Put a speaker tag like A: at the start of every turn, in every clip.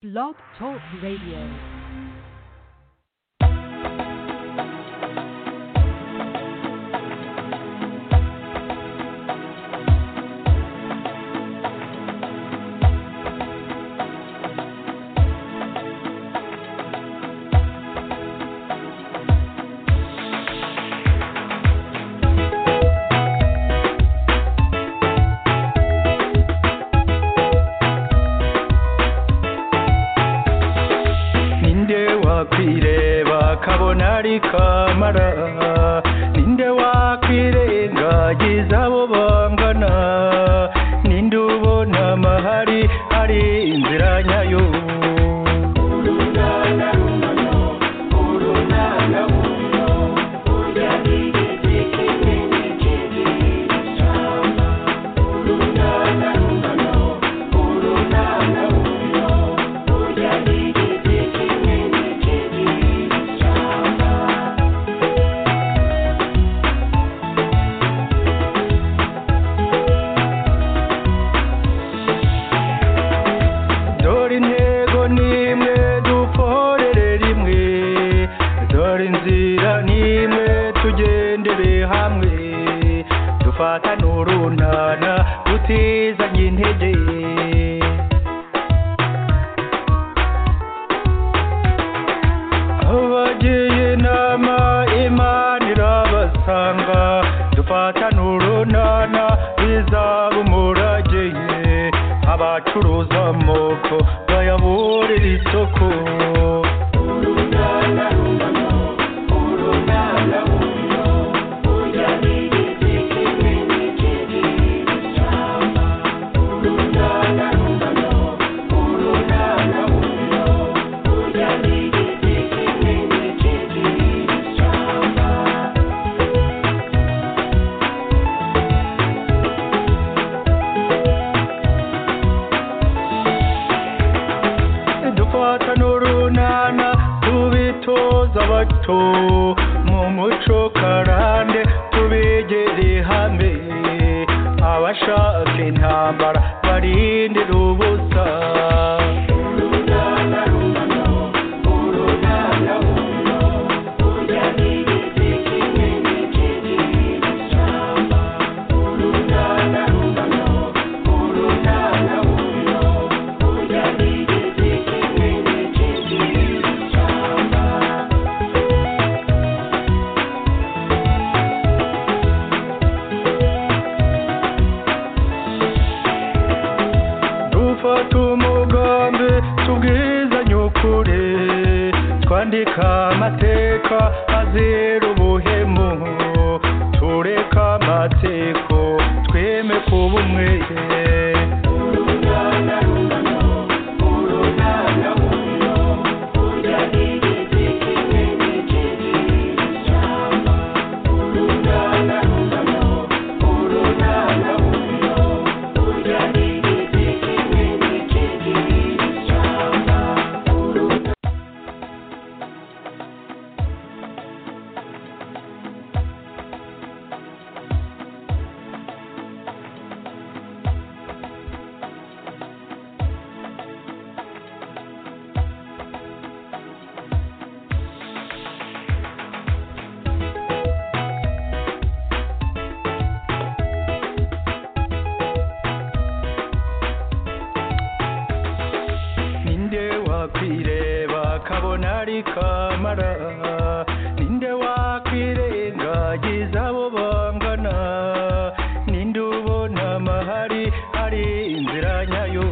A: Blog Talk Radio.
B: nindewa kwireba kabona ari kamara ninde wakwirengagiza abo bangana ninde ubona amahari hari inzira nyayo dore intego nimwe dukorere rimwe dore inzira nimwe tugendere hamwe dufatane urunana utizanye intege abagiye inama imana irabasanga dufatane urunana bizaba umurage abacuruza amoko bayaburira isoko dufatane urunana tubitoza abato mu muco karande tubegere hamwe abashaka intambara barindira ubusa dufata umugambi tubwizanye ukuri twandika amateka azira ubuhemu tureka amatsiko tweme kuba umwe ninde wakwireba kabona ari kamara ninde wakwirengagiza abo bangana ninde ubona amahari hari inzira nyayo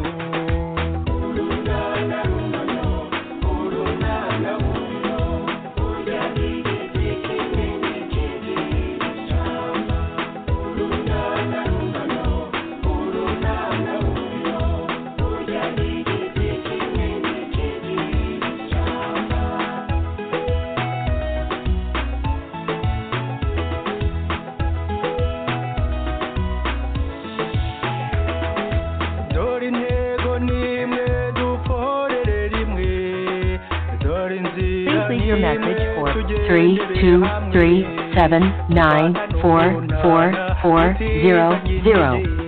B: dore intego nimwe dukorere rimwe dore inzira
C: Please leave your
B: nimwe
C: message for three two three
B: tugendere hamwe
C: seven nine four four four zero zero.
B: zero.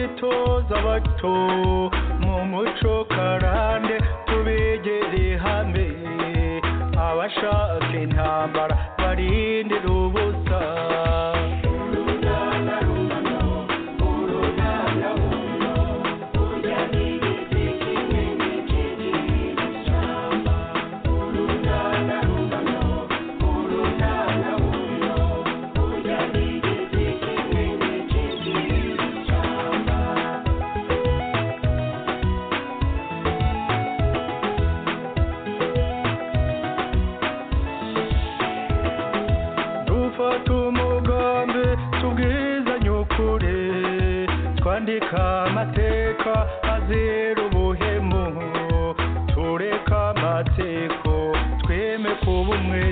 C: abato mu muco karande tubegere hamwe abashaka intambara barindira ubusa dufata umugambi tubwizanye ukuri twandika amateka azira ubuhemu tureka amatsiko tweme kuba umwe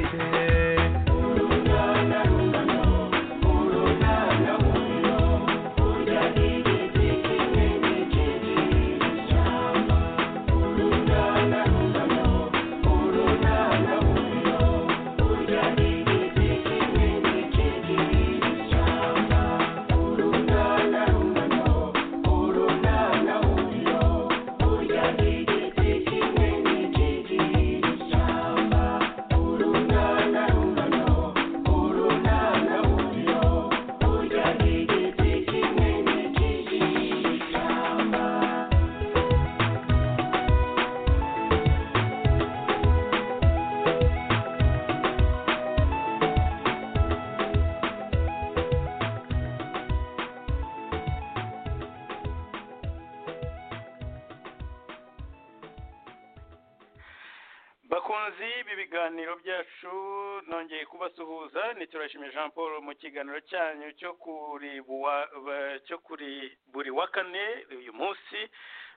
C: bakunzi ibi biganiro byacu nongeye kubasuhuza ni turashimye jean paul mu kiganiro cyanyu cyo kuri buwa- ba- cyo kuri buri wa kane uyu munsi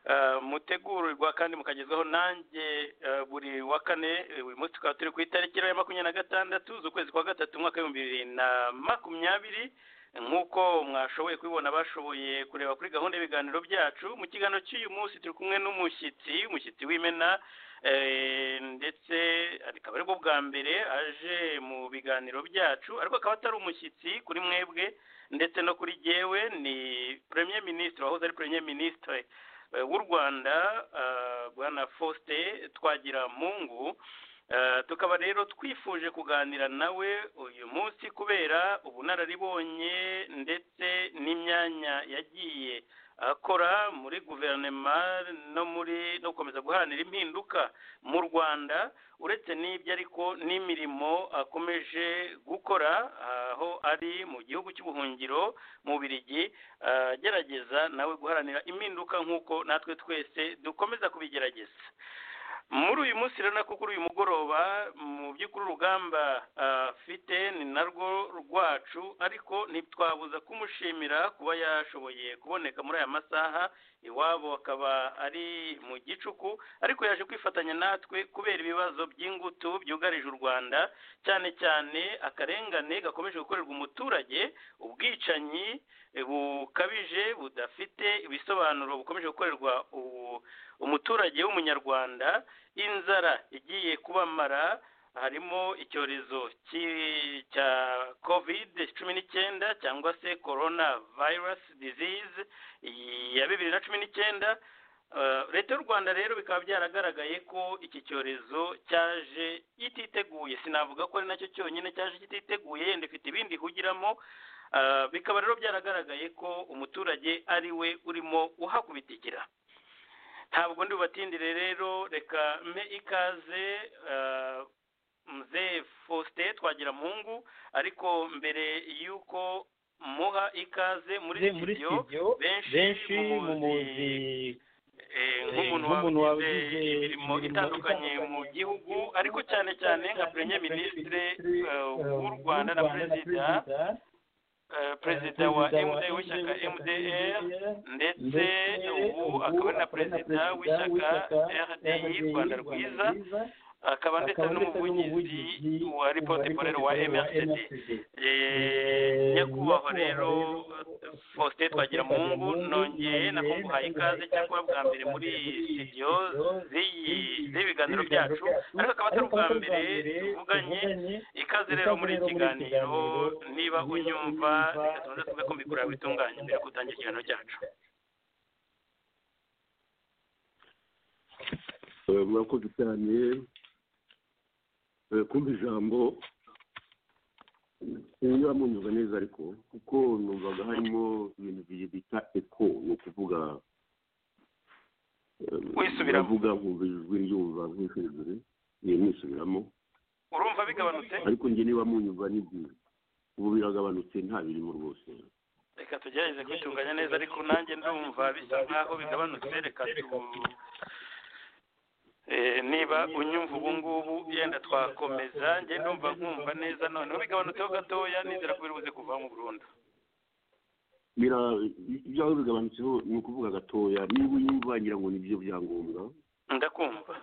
C: Eh, mutegurirwa kandi mukagezwaho nanjye eh, buri wa kane eh, uyu munsi tukaba turi ku itariki ya makumyabiri na gatandatu z'ukwezi kwa gatatu umwaka w'ibihumbi bibiri na makumyabiri nk'uko mwashoboye kubibona bashoboye kureba kuri gahunda y'ibiganiro byacu mu kiganiro cy'uyu munsi turi kumwe n'umushyitsi umushyitsi w'imena eh, ndetse akaba aribwo bwa mbere aje mu biganiro byacu ariko akaba atari umushyitsi kuri mwebwe ndetse no kuri jyewe ni premier ministre wahoze ari premier ministre eh, w'u rwanda eh, bwana faustin twagiramungu Eh, tukaba rero twifuje kuganira nawe uyu munsi kubera ubunararibonye ndetse n'imyanya yagiye akora muri guverinoma no muri no gukomeza guharanira impinduka mu rwanda uretse n'ibyo ariko n'imirimo akomeje gukora aho ari mu gihugu cy'ubuhungiro mu birigi agerageza nawe guharanira impinduka nk'uko natwe twese dukomeza kubigerageza muri uyu munsi rero nako kuri uyu mugoroba mu by'ukuri urugamba afite ni narwo rwacu ariko ntitwabuza kumushimira kuba yashoboye kuboneka muri aya masaha iwabo akaba ari mu gicuku ariko yaje kwifatanya natwe kubera ibibazo by'ingutu byugarije u rwanda cyane cyane akarengane gakomeje gukorerwa umuturage ubwicanyi eh, bukabije budafite ibisobanuro bukomeje gukorerwa u- umuturage w'umunyarwanda inzara igiye kubamara harimo icyorezo ki- cya covid cumi n'icyenda cyangwa se corona virus disease ya bibiri na cumi n'icyenda Eh, leta y'u rwanda rero bikaba byaragaragaye ko iki cyorezo cyaje ititeguye sinavuga ko ari nacyo cyonyine cyaje kititeguye yenda ifite ibindi ihugiramo Eh, bikaba rero byaragaragaye ko umuturage ari we urimo uhakubitikira ntabwo ndi bubatindire rero reka mpe ikaze eh, mzee faustin twagiramungu ariko mbere y'uko muha ikaze muri studio benshi mumuzi eh, nk'umuntu
D: nk'umuntu
C: wabigize
D: wabigize
C: imirimo
D: imirimo
C: itandukanye mu gihugu ariko cyane cyane nka premier ministre eh, w'u rwanda na perezida eh, perezida wa mda w'ishyaka mdr ndetse ubu akaba ari na perezida w'ishyaka rdi rwanda rwiza akaba ndetse n'umuvugizi wa ripoti porero wa mrcd Eh, nyakubahwa rero faustin twagiramungu nongeye nakunguhaye ikaze cyakora bwa mbere muri studio z'iyi- z'ibiganiro byacu ariko akaba atari ubwa mbere tuvuganye ikaze rero muri iki kiganiro niba unyumva reka tubanze tuvuge ko mbikora bitunganye mbere yo gutangira ikiganiro cyacu
D: Eh, murakoze cyane Eh, kumva ijambo niba munyumva neza ariko kuko numvaga harimo ibintu bibiri bita eko ni ukuvuga eh,
C: Wisubiramo.
D: uravuga nkumva ijwi ryumva nk'ishuri niyo nisubiramo
C: urumva bigabanutse
D: ariko njye niba munyumva ni byiza ubu biragabanutse nta birimo rwose
C: reka tugerageze kwitunganya neza ariko nanjye ndumva bisa nkaho bigabanutse reka tu Eh, niba unyumva ubu ngubu yenda twakomeza njye ndumva nkumva neza noneho bigabanutseho gatoya nizera ko biri buze kuvamo burundu
D: Bira- ibyawe bigabanutseho ni ukuvuga gatoya niba unyumva ngira ngo nibyo byangombwa
C: ndakumva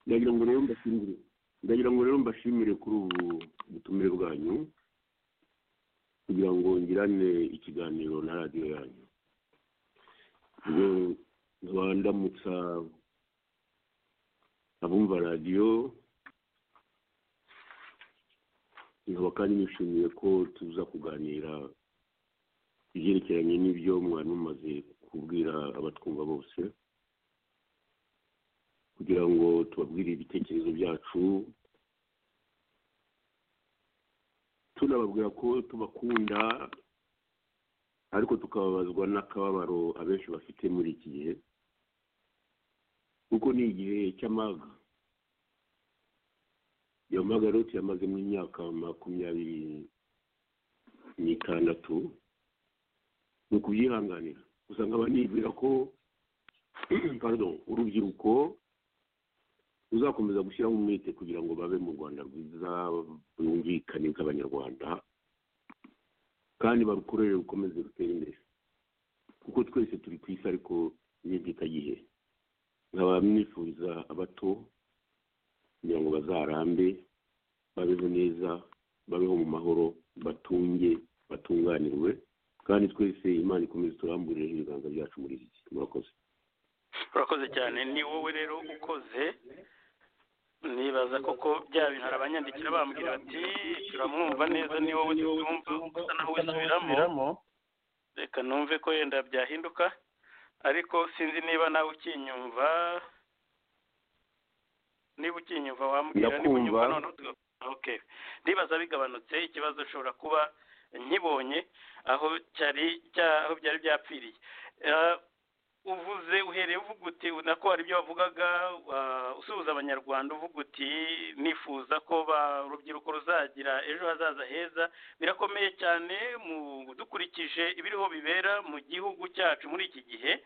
D: ndagira ngo rero mbashimire ndagira ngo rero mbashimire kuri ubu butumire bwanyu kugira ngo ngirane ikiganiro na radiyo yanyu ubwo nkaba ndamutsa abumva radiyo nkaba kandi nishimiye ko tuza kuganira ibyerekeranye n'ibyo mwari mumaze kubwira abatwumva bose kugira ngo tubabwire ibitekerezo byacu tunababwira ko tubakunda ariko tukababazwa n'akababaro abenshi bafite muri iki gihe kuko ni igihe cy'amaga iyo maga rero tuyamazemo imyaka makumyabiri n'itandatu ni ukubyihanganira gusa nkaba nibwira ko pardon urubyiruko ruzakomeza gushyiraho umwete kugira ngo babe mu rwanda rwiza bumvikane bw'abanyarwanda kandi barukorere rukomeze rutere imbere kuko twese turi ku isi ariko n'ibyitagihe nkaba mwifuriza abato kugira ngo bazarambe babeho neza babeho mu mahoro batunge batunganirwe kandi twese imana ikomeze turamburireho ibiganza byacu muri iki gihe murakoze
C: urakoze cyane ni wowe rero ukoze nibaza koko bya bintu hari abanyandikira bambwira bati turamwumva neza ni wowe tutumva usa naho wisubiramo reka numve ko yenda byahinduka ariko sinzi niba nawe ukinyumva niba ukinyumva wambwira niba
D: Ndakumva.
C: unyumva noneho tuga- okay ndibaza bigabanutse ikibazo ushobora kuba nkibonye aho cyari cya- aho byari byapfiriye Eh, uvuze uhereye uvuga uti nako hari ibyo wavugaga ah, usuhuza abanyarwanda uvuga uti nifuza ko ba- urubyiruko ruzagira ejo hazaza heza birakomeye cyane mu dukurikije ibiriho bibera mu gihugu cyacu muri iki gihe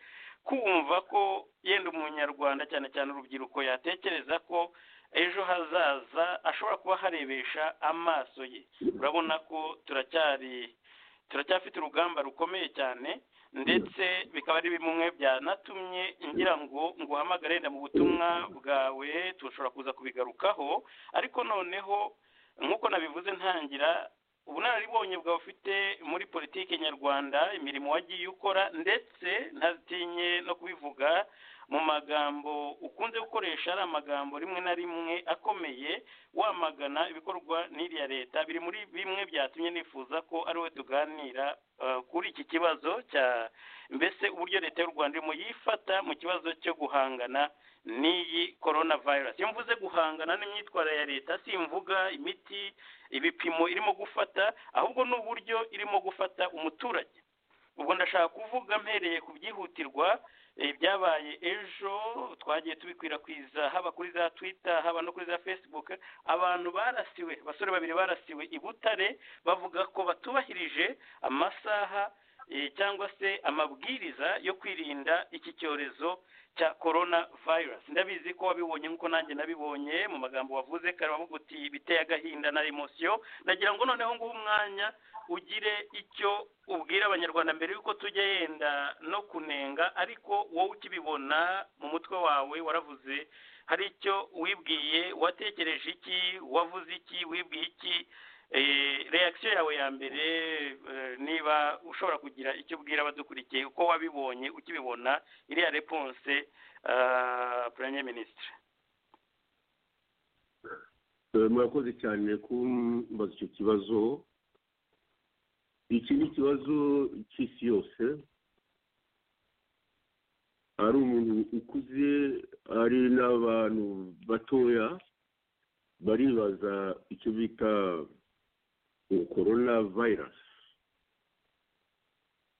C: kumva ko yenda umunyarwanda cyane cyane urubyiruko yatekereza ko ejo hazaza ashobora kuba harebesha amaso ye urabona ko turacyari turacyafite urugamba rukomeye cyane ndetse bikaba ari bimwe byanatumye ngira ngo nguhamagare wenda mu butumwa bwawe tushobora kuza kubigarukaho ariko noneho nk'uko nabivuze ntangira ubunararibonye bwawe ufite muri politiki nyarwanda imirimo wagiye ukora ndetse ntatinye no kubivuga mu magambo ukunze gukoresha ari amagambo rimwe na rimwe akomeye wamagana ibikorwa n'iriya leta biri muri bimwe byatumye nifuza ko ari we tuganira eh, kuri iki kibazo cya mbese uburyo leta y'u rwanda irimo yifata mu kibazo cyo guhangana n'iyi korona virusi iyo mvuze guhangana n'imyitwarire ya leta simvuga imiti ibipimo irimo gufata ahubwo n'uburyo irimo gufata umuturage ubwo ndashaka kuvuga mpereye ku byihutirwa eh, byabaye ejo twagiye tubikwirakwiza haba kuri za twitter haba no kuri za facebook abantu barasiwe abasore babiri barasiwe i butare bavuga ko batubahirije amasaha eh, cyangwa se amabwiriza yo kwirinda iki cyorezo cya corona virus ndabizi ko wabibonye nk'uko nanjye nabibonye mu magambo wavuze kare wavuga uti biteye agahinda na emosiyo ndagira ngo noneho nguhe umwanya ugire icyo ubwira abanyarwanda mbere y'uko tujya yenda no kunenga ariko wowe ukibibona mu mutwe wawe waravuze hari icyo wibwiye watekereje iki wavuze iki wibwiye iki reakisiyo yawe ya mbere eh, niba ushobora kugira icyo ubwira abadukurikiye uko wabibonye ukibibona iriya reponse premier ministre
D: Eh, murakoze cyane kumbaza icyo kibazo iki ni ikibazo cy'isi yose ari umuntu ukuze ari n'abantu batoya baribaza icyo bita korona vayirasi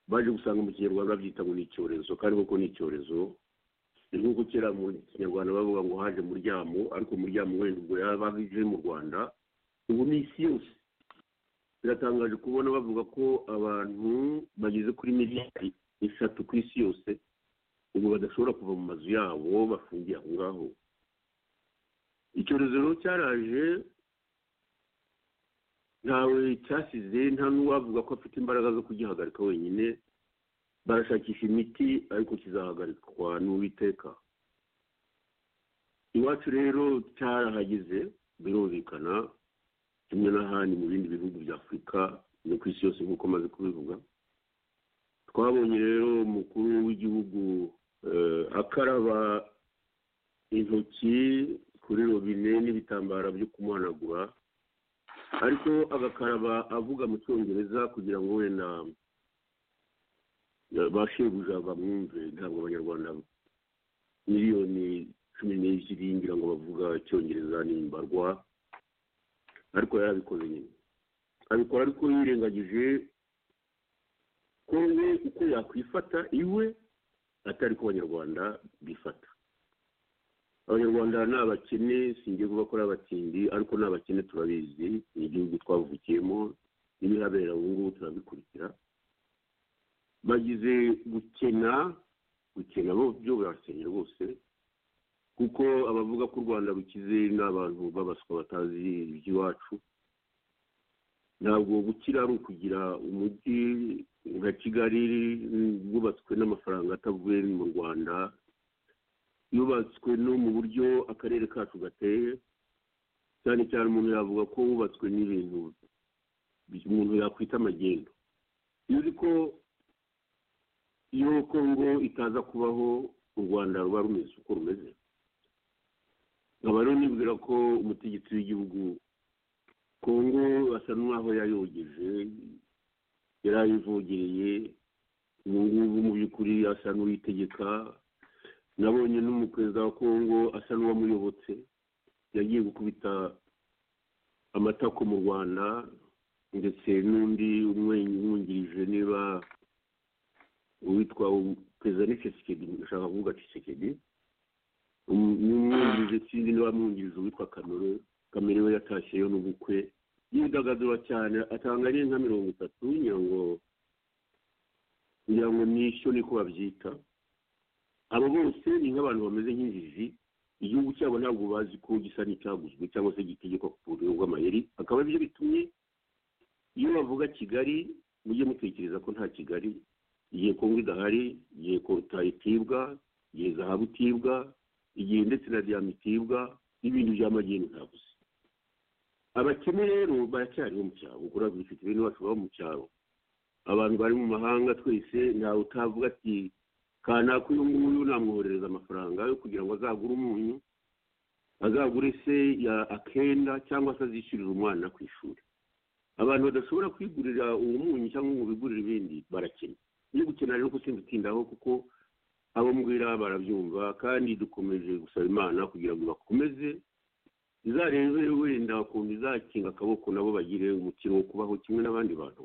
D: baje gusanga mu kinyarwanda babyita ngo ni icyorezo kandi koko ni icyorezo ni nk'uko kera mu kinyarwanda bavuga ngo haje muryamo ariko muryamo wenda ubwo yaba aje mu rwanda ubu ni isi yose biratangaje kubona bavuga ko abantu bageze kuri miliyari eshatu ku isi yose ubu badashobora kuva mu mazu yabo bafungiye aho ngaho icyorezo rero cyaraje ntawe cyasize nta n'uwavuga ko afite imbaraga zo kugihagarika wenyine barashakisha imiti ariko kizahagarikwa n'uwiteka iwacu rero cyarahageze birumvikana kimwe n'ahandi mu bindi bihugu bya afurika no ku isi yose nk'uko maze kubivuga twabonye rero umukuru w'igihugu akaraba intoki kuri robine n'ibitambaro byo kumuhanagura ariko agakaraba avuga mu cyongereza kugira ngo wenda ba shebuja bamwumve ntabwo abanyarwanda miliyoni cumi n'ebyiri ngira ngo bavuga icyongereza n'imbarwa ariko yarabikoze nyine abikora ariko yirengagije ko we uko yakwifata iwe atari ko abanyarwanda bifata abanyarwanda ni abakene singiye kuba ko ari abatindi ariko ni abakene turabizi ni igihugu twavukiyemo n'ibihabera ubu ngubu turabikurikira bagize gukena gukena bo byo birasenye rwose kuko abavuga ko u rwanda rukize ni abantu babaswa batazi iby'iwacu ntabwo gukira ari ukugira umujyi nka kigali wubatswe n'amafaranga atavuye mu rwanda yubatswe no mu buryo akarere kacu gateye cyane cyane umuntu yavuga ko wubatswe n'ibintu umuntu yakwita amagendo iyo uzi ko iyo kongo itaza kubaho u rwanda ruba rumeze uko rumeze nkaba rero nibwira ko umutegetsi w'igihugu kongo asa n'aho yayogeje yari ayivogereye ubu ngubu mu by'ukuri asa n'uyitegeka nabonye n'umuperezida wa kongo asa n'uwamuyobotse yagiye gukubita amatako mu rwanda ndetse n'undi umwungirije niba uwitwa perezida ni cisekedi ndashaka kuvuga cisekedi umwungirije sinzi niba amwungirije uwitwa kamere kamere we yatashyeyo n'ubukwe yidagadura cyane atanga nka mirongo itatu ngira ngo ngira ngo nishyo niko babyita abo bose ni nk'abantu bameze nk'injiji igihugu cyabo ntabwo bazi ko gisa n'icyaguzwe cyangwa se gitegekwa ku buryo bw'amayeri akaba aribyo bitumye iyo bavuga kigali mujye mutekereza ko nta kigali igihe kongo idahari igihe kota itibwa igihe zahabu itibwa igihe ndetse na diyama itibwa n'ibindi by'amageni ntabuze abakene rero baracyariho mu cyaro kuko uravuga ufite bene wacu baba mu cyaro abantu bari mu mahanga twese ntawe utavuga ati kanaka uyu nguyu namwoherereza amafaranga yo kugira ngo azagure umunyu azagure se ya akenda cyangwa se azishyurire umwana ku ishuri abantu badashobora kwigurira uwo munyu cyangwa ngo bigurire ibindi barakena iyo gukena rero kuko utindaho kuko abo mbwira barabyumva kandi dukomeje gusaba imana kugira ngo bakomeze izarebe wenda ukuntu izakinga akaboko nabo bagire umukino wo kubaho kimwe n'abandi bantu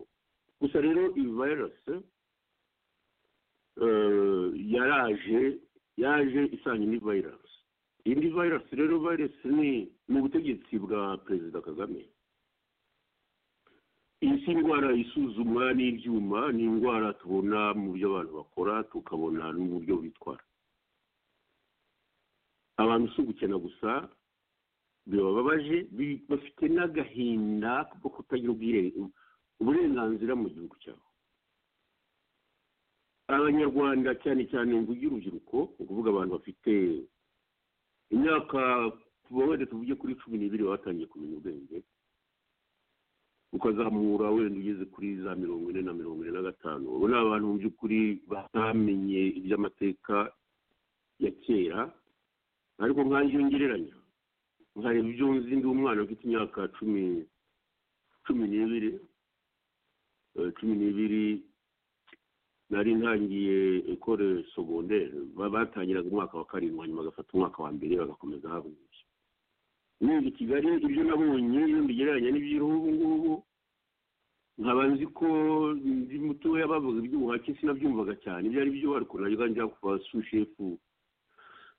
D: gusa rero iyi vayirasi yaraje yaje isanye ni vayirasi indi vayirasi rero vayirasi ni mu butegetsi bwa perezida kagame iyi si indwara isuzumwa n'ibyuma ni indwara tubona mu byo abantu bakora tukabona n'uburyo bitwara abantu si ugukena gusa bibababaje bafite n'agahinda ko kutagira uburenganzira mu gihugu cyabo abanyarwanda cyane cyane mvuge urubyiruko ni ukuvuga abantu bafite imyaka wenda tuvuge kuri cumi n'ibiri baba batangiye kumenya ubwenge ukazamura wenda ugeze kuri za mirongo ine na mirongo ine na gatanu ubu ni abantu mu by'ukuri batamenye iby'amateka ya kera ariko nk'ayo ngereranya nkareba ibyo nzi ndi umwana ufite imyaka cumi cumi n'ibiri cumi n'ibiri nari ntangiye ekore segondere ba- batangiraga umwaka wa karindwi hanyuma bagafata umwaka wa mbere bagakomeza habwije nibye kigali ibyo nabonye iyo mbigereranya n'iby'iriho ubu ngubu nkaba nzi ko ndi mutoya bavuga iby'ubuhake sinabyumvaga cyane ibyo ari byo ariko najya njya kuba sushefu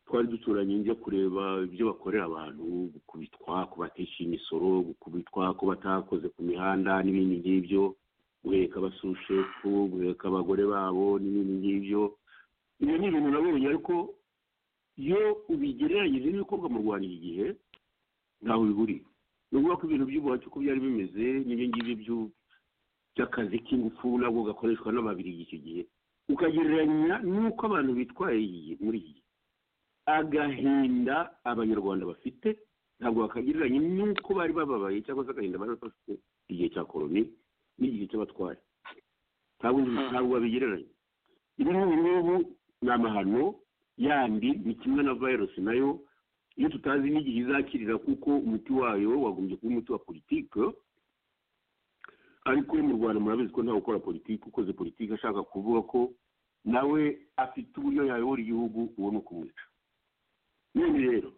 D: twari duturanye njya kureba ibyo bakorera abantu gukubitwa kubatesha imisoro gukubitwa ko batakoze ku mihanda n'ibindi ngibyo guheka abasushefu guheka abagore babo n'ibindi ngibyo ibyo ni ibintu nabonye ariko iyo ubigereranyije n'ibikorwa mu rwanda iki gihe ntawe biburiye ni ukuvuga ko ibintu by'ubuhake uko byari bimeze n'ibyo ngibyo by'u- by'akazi k'ingufu nabwo gakoreshwa n'ababirigi icyo gihe ukagereranya n'uko abantu bitwaye iyi gihe- muri iki gihe agahinda abanyarwanda bafite ntabwo bakagereranya n'uko bari bababaye cyangwa se agahinda bari bafite igihe cya koroni n'igihe cy'abatware ntabwo ntabwo babigereranya ibi ngubi ngubu ni amahano yandi ni kimwe na virusi nayo iyo tutazi n'igihe izakirira kuko umuti wayo wagombye kuba umuti wa politike ariko mu rwanda murabizi ko ntawe ukora politiki ukoze politiki ashaka kuvuga ko nawe afite uburyo yayobora igihugu uwo ni ukumwica none rero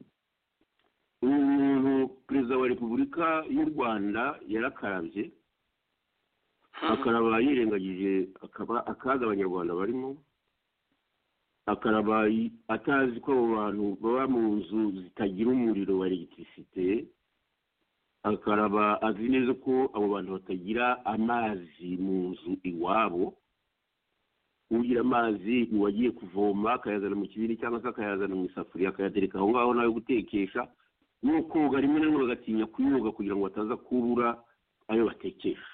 D: uyu muntu perezida wa repubulika y'u rwanda yarakarabye akaraba yirengagije akaba akaga abanyarwanda barimo akaraba yi- atazi ko abo bantu baba mu nzu zitagira umuriro wa elegitirisite akaraba azi neza ko abo bantu batagira amazi mu nzu iwabo ugira amazi ni uwagiye kuvoma akayazana mu kibindi cyangwa se akayazana mu isafuriya akayatereka aho ngaho nawe gutekesha no koga rimwe na rimwe bagatinya kuyoga kugira ngo bataza kubura ayo batekesha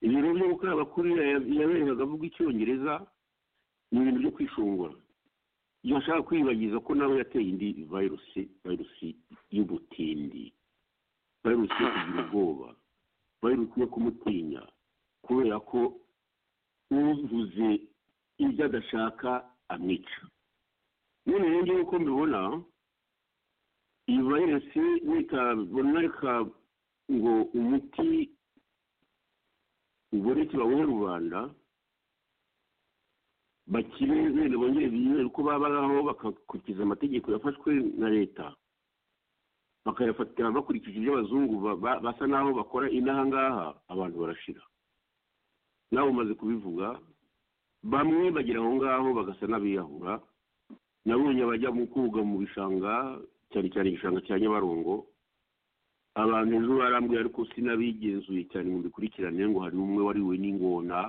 D: ibintu byo gukaraba kuri yaberegaga avuga icyongereza ni ibintu byo kwishongora yashaka kwibagiza ko nawe yateye indi virusi virusi y'ubutindi virusi yo kugira ubwoba virusi yo kumutinya kubera ko uvuze ibyo adashaka amwica none rero ngewe uko mbibona iyi virusi nitabona reka ngo umuti uboneke bawuhe rubanda bakire wenda bongere biyubere uko babaho bagakurikiza amategeko yafashwe na leta bakayafatira bakurikije ibyo abazungu ba- ba- basa n'aho bakora inaha ngaha abantu barashira nawe umaze kubivuga bamwe bagera aho ngaho bagasa n'abiyahura nabonye abajya mu koga mu bishanga cyane cyane igishanga cya nyabarongo abantu ejo barambwira ariko sinabigenzuye cyane ngo mbikurikirane ngo hari umwe wariwe n'ingona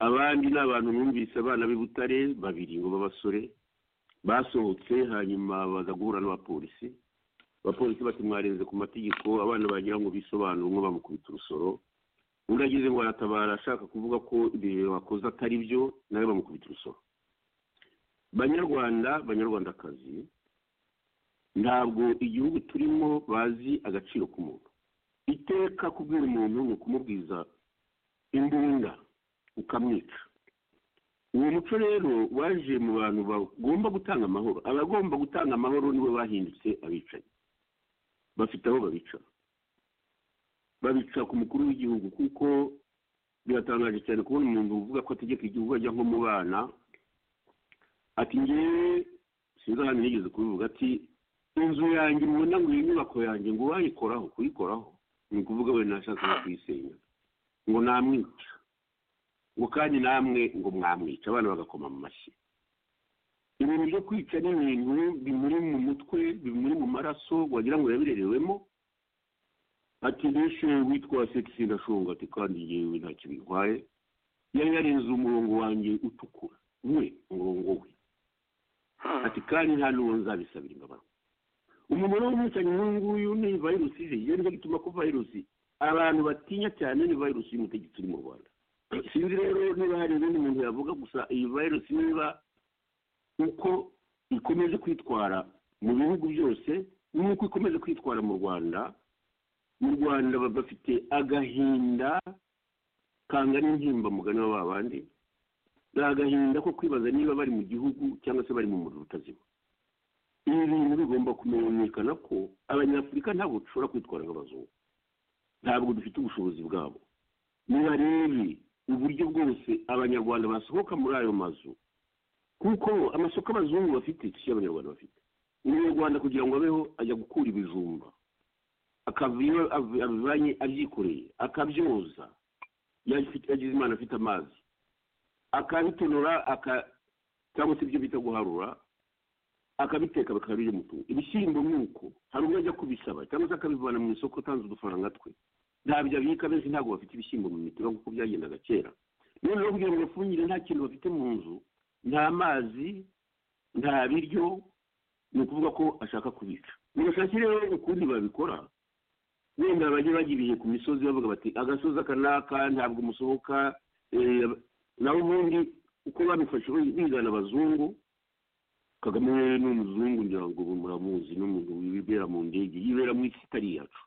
D: abandi ni abantu numvise abana b'i butare babiri ngo b'abasore basohotse hanyuma baza guhura n'abapolisi abapolisi bati mwarenze ku mategeko abana bagira ngo bisobanure umwe bamukubita urusoro undi agize ngo aratabara ashaka kuvuga ko ibintu bakoze atari byo nawe bamukubita urusoro banyarwanda banyarwandakazi ntabwo igihugu turimo bazi agaciro k'umuntu iteka kubwira umuntu ni ukumubwiza imbunda ukamwica uwo muco rero waje mu bantu bagomba gutanga amahoro abagomba gutanga amahoro nibo bahindutse abicanyi bafite aho babica babica ku mukuru w'igihugu kuko biratangaje cyane kubona umuntu uvuga ko ategeka igihugu ajya nko mu bana ati ngewe sinzi ahantu yigeze kubivuga ati inzu yanjye mubona ngo iyi nyubako yanjye ngo uwayikoraho kuyikoraho ni ukuvuga wenda nashakaga kuyisenya ngo namwica ngo kandi namwe ngo mwamwica abana bagakoma mu mashyi ibintu byo kwica ni ibintu bimuri mu mutwe bimuri mu maraso wagira ngo yabirerewemo ati nishe witwa sekisi ndashonga ati kandi yewe nta kintu ntwaye yari yarenze umurongo wanjye utukura we umurongo we ati kandi nta n'uwo nzabisabira imbabazi umuntu rero umwicanyi nk'uyu nguyu ni virusi ije iyo nicyo gituma ko virusi abantu batinya cyane ni virusi y'umutegetsi uri mu rwanda sinzi rero niba hari ibindi muntu yavuga gusa iyi virusi niba uko ikomeje kwitwara mu bihugu byose n'uko ikomeje kwitwara mu rwanda mu rwanda baba bafite agahinda kangana intimba mugani wa ba bandi ni agahinda ko kwibaza niba bari mu gihugu cyangwa se bari mu muriro utazima ibi bintu bigomba kumenyekana ko abanyafurika ntabwo dushobora kwitwara nk'abazungu ntabwo dufite ubushobozi bwabo niba rero uburyo bwose abanyarwanda basohoka muri ayo mazu kuko amasoko abazungu bafite si yo abanyarwanda bafite umunyarwanda kugira ngo abeho ajya gukura ibijumba akava iyo av- abivanye abyikoreye akabyoza yafite- yagize imana afite amazi akabitonora aka cyangwa se ibyo bita guharura akabiteka bakabimutunga ibishyimbo ni uko hari umwe ajya kubisaba cyangwa se akabivana mu isoko atanze udufaranga twe ntabyo abika benshi ntabwo bafite ibishyimbo mu mitiba nk'uko byagendaga kera none rero kugira ngo bafungire nta kintu bafite mu nzu nta mazi nta biryo ni ukuvuga ko ashaka kubica nibashake rero ukundi babikora wenda bajye bajya ibihe ku misozi bavuga bati agasozi aka n'aka ntabwo musohoka eh, naho ubundi uko babifashe bigana abazungu kagame rero ni umuzungu ngira ngo ubu muramuzi ni umuntu wibera mu ndege yibera mu isi itari iyacu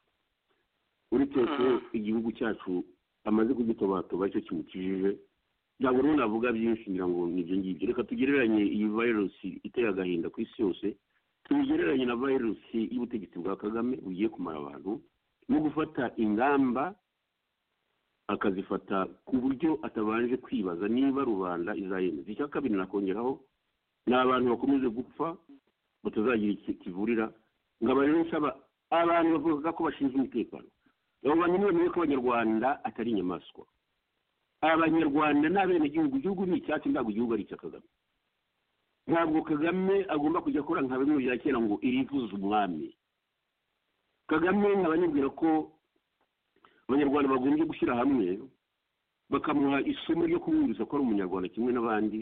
D: uretse ko igihugu cyacu amaze kugitobatoba cyo kimukijije ntabwo rero navuga byinshi ngira ngo ni ibyo ngibyo reka tugereranye iyi virusi iteye agahinda ku isi yose tubigereranye na virusi y'ubutegetsi bwa kagame bugiye kumara abantu no gufata ingamba akazifata ku buryo atabanje kwibaza niba rubanda izayemeza icya kabiri nakongeraho ni abantu bakomeje gupfa batazagira iki kivurira nkaba rero nsaba abantu bavuga ko bashinzwe umutekano abo bantu nibemewe ko abanyarwanda atari inyamaswa abanyarwanda ni abenegihugu igihugu ni icyacu ntabwo igihugu ari icya kagame ntabwo kagame agomba kujya akora nka bimwe bya kera ngo irivuze umwami kagame nkaba nibwira ko abanyarwanda bagombye gushyira hamwe bakamuha isomo ryo kumwumvisa ko ari umunyarwanda kimwe n'abandi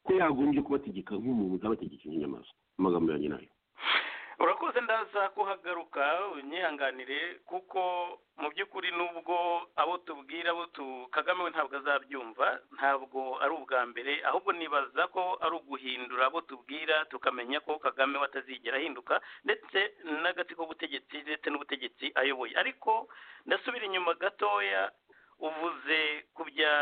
D: ko yagombye kubategeka nk'umuntu utabategeka nk'inyamaswa amagambo yanjye nayo
C: urakoze ndaza kuhagaruka unyihanganire kuko mu by'ukuri nubwo abo tubwira abo tu kagame we ntabwo azabyumva ntabwo ari ubwa mbere ahubwo nibaza ko ari uguhindura abo tubwira tukamenya ko kagame we atazigera ahinduka ndetse n'agati k'ubutegetsi ndetse n'ubutegetsi ayoboye ariko ndasubira inyuma gatoya uvuze ku bya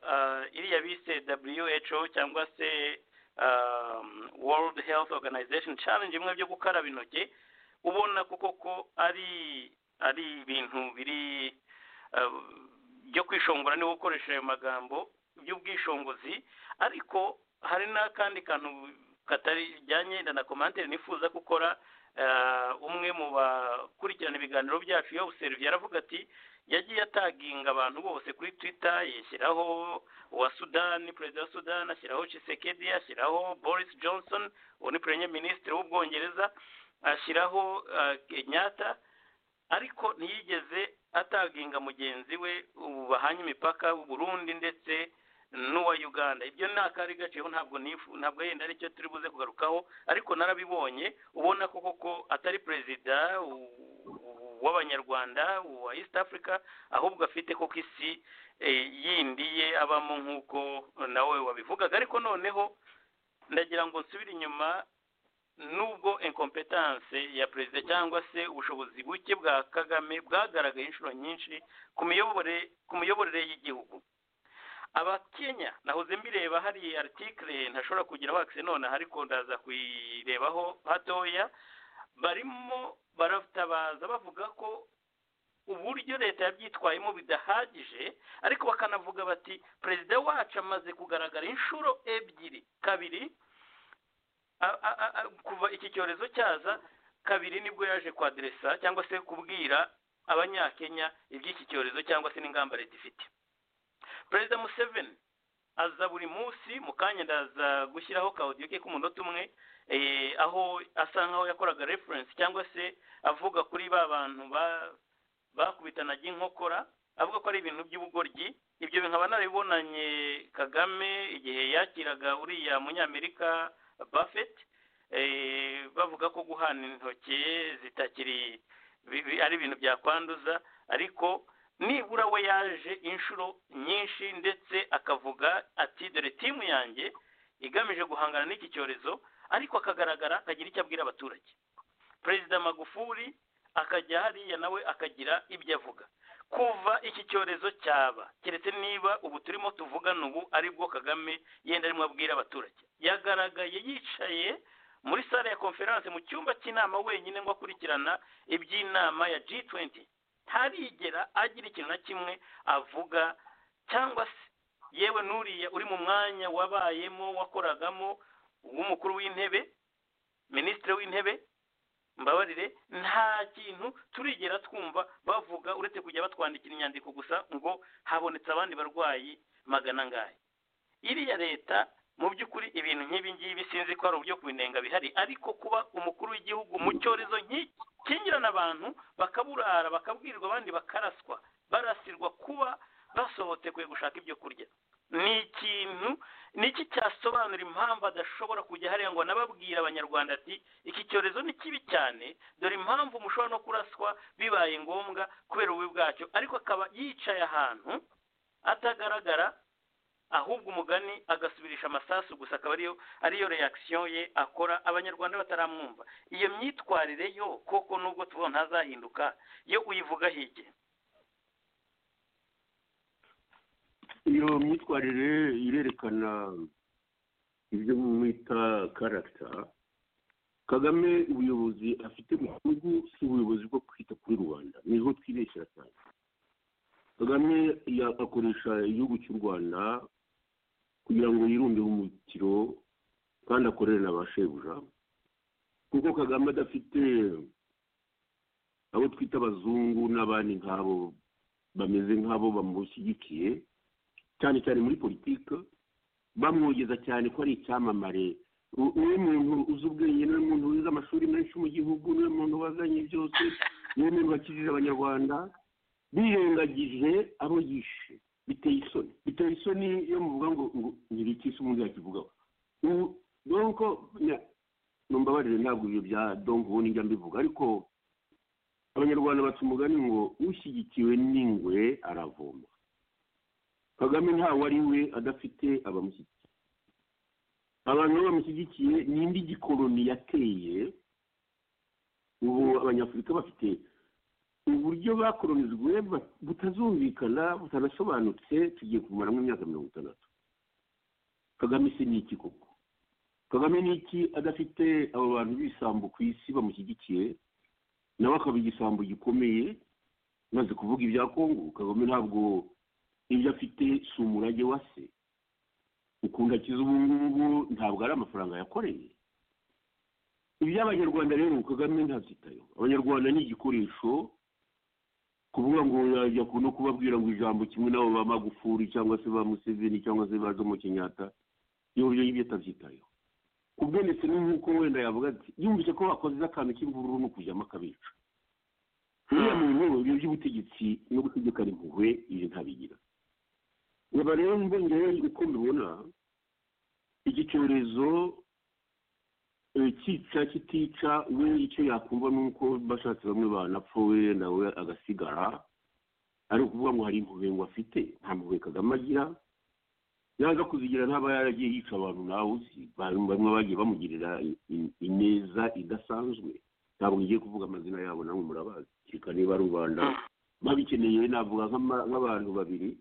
C: ah, iriya bise who cyangwa se um, World Health Organization challenge imwe byo gukaraba intoki ubona koko ko ari ari ibintu biri uh, byo kwishongora niba ukoresha ayo magambo by'ubwishingizi ariko hari n'akandi kantu katari bijyanye na na komantere nifuza gukora uh, umwe mu bakurikirana ibiganiro byacu yo useruviye aravuga ati yagiye ataginga abantu bose kuri twitter yishyiraho uwa sudani perezida wa sudani ashyiraho chisekedi ashyiraho boris johnson uwo ni premier minisitiri w'ubwongereza ashyiraho ah, kenyatta ariko ntiyigeze ataginga mugenzi we ubu bahanye imipaka w'uburundi ndetse n'uwa uganda ibyo ni akari gaceho ntabwo nifu- ntabwo yenda aricyo turi buze kugarukaho ariko narabibonye ubona ko koko atari perezida u- u- w'abanyarwanda uwa east africa ahubwo afite koko isi eh, yindi ye abamo nk'uko nawe wabivugaga ariko noneho ndagira ngo nsubire inyuma nubwo incompetence ya perezida cyangwa se ubushobozi buke bwa kagame bwagaragaye inshuro nyinshi ku miyoborere ku miyoborere y'igihugu abakenya nahoze mbireba hari aritikire ntashobora kugiraho akise nonaha ariko ndaza kuyirebaho hatoya barimo baratabaza bavuga ko uburyo leta yabyitwayemo bidahagije ariko bakanavuga bati perezida wacu amaze kugaragara inshuro ebyiri kabiri a- a- a- a- kuva iki cyorezo cyaza kabiri nibwo yaje kwaderesa cyangwa se kubwira abanyakenya iby'iki cyorezo cyangwa se n'ingamba leta ifite perezida museveni aza buri munsi mu kanya ndaza gushyiraho kawudiyo ke k'umunota umwe eh, aho asa nkaho yakoraga referensi cyangwa se avuga kuri ba bantu ba- bakubitanaga inkokora avuga ko ari ibintu by'ubugoryi ibyo nkaba narabibonanye kagame igihe yakiraga uriya munyamerika buffett eh, bavuga ko guhana intoki zitakiri bi- bi- ari ibintu byakwanduza ariko nibura we yaje inshuro nyinshi ndetse akavuga ati dore timu yanjye igamije guhangana n'iki cyorezo ariko akagaragara akagira icyo abwira abaturage perezida magufuli akajya hariya nawe akagira ibyo avuga kuva iki cyorezo cyaba keretse niba ubu turimo tuvugana ubu aribwo kagame yenda arimo abwira abaturage yagaragaye yicaye muri sale ya konferanse mu cyumba cy'inama wenyine ngo akurikirana iby'inama ya G20 ntarigera agira ikintu na kimwe avuga cyangwa se yewe n'uriya uri mu mwanya wabayemo wakoragamo w'umukuru w'intebe minisitiri w'intebe mbabarire nta kintu turigera twumva bavuga uretse kujya batwandikira inyandiko gusa ngo habonetse abandi barwayi magana angahe iriya leta mu by'ukuri ibintu nk'ibi ngibi sinzi ko hari uburyo kubinenga bihari ariko kuba umukuru w'igihugu mu cyorezo nk'iki kingirana abantu bakaburara bakabwirwa abandi bakaraswa barasirwa kuba basohotekwe gushaka ibyo kurya ni ikintu ni iki cyasobanura impamvu adashobora kujya hariya ngo anababwira abanyarwanda ati iki cyorezo ni kibi cyane dore impamvu mushobora no kuraswa bibaye ngombwa kubera ububi bwacyo ariko akaba yicaye ahantu atagaragara ahubwo umugani agasubirisha amasasu gusa akaba ariyo ariyo reaction ye akora abanyarwanda bataramwumva iyo myitwarire yo koko nubwo tubona ntazahinduka yo uyivuga hige
D: iyo myitwarire irerekana ibyo mwita karagita kagame ubuyobozi afite mu gihugu si ubuyobozi bwo kwita kuri rubanda niho twibeshya cyane kagame akoresha igihugu cy'u rwanda kugira ngo yirunde umukiro kandi akorere na ba shebuja kuko kagame adafite abo twita abazungu n'abandi nk'abo bameze nk'abo bamushyigikiye cyane cyane muri politiki bamwogeza cyane ko ari icyamamare niwe muntu uzi ubwenge niwe muntu wize amashuri menshi mu gihugu niwe muntu wazanye byose niwe muntu wakijije abanyarwanda birengagije abo yishe biteye isoni biteye isoni iyo muvuga ngo ngo ntibikise umuntu yakivugaho nuko numbabarire ntabwo ibyo bya donk ubundi njya mbivuga ariko abanyarwanda baca umugani ngo ushyigikiwe n'ingwe aravoma kagame ntawe ari we adafite abamushyigikiye abantu bo bamushyigikiye ni indi gikoroni yateye ubu abanyafurika bafite uburyo bakoronizwe butazumvikana butanasobanutse tugiye kumaramo imyaka mirongo itandatu kagame se ni iki koko kagame ni iki adafite abo bantu b'isambu ku isi bamushyigikiye nawe akaba igisambu gikomeye maze kuvuga ibya kongo kagame ntabwo ibyo afite si umurage wa se ukunda akiza ubu ngubu ntabwo ari amafaranga yakoreye iby'abanyarwanda rero kagame ntabyitayeho abanyarwanda ni igikoresho kuvuga ngo yajya no kubabwira ngo ijambo kimwe nabo ba magufuri cyangwa se ba museveni cyangwa se ba jomo kenyatta iyo buryo y'ibyo atabyitayeho ku bwe ndetse ni nk'uko wenda yavuga ati yumvise ko bakoze akantu k'imvururu ni ukujyamo akabica uriya muntu ibyo by'ubutegetsi no gutegekana impuhwe ibyo ntabigira nkaba rero mbongeyeho uko mbibona iki cyorezo cyica kitica we icyo yakumva ni uko bashatse bamwe banapfuwe nawe agasigara ari ukuvuga ngo hari impuhwe ngo afite nta mpuhwe kagame agira yaza kuzigira ntaba yaragiye yica abantu nawe uzi bamwe bagiye bamugirira ineza idasanzwe ntabwo ngiye kuvuga amazina yabo namwe murabazi kereka niba rubanda babikeneye navuga nk'abantu babiri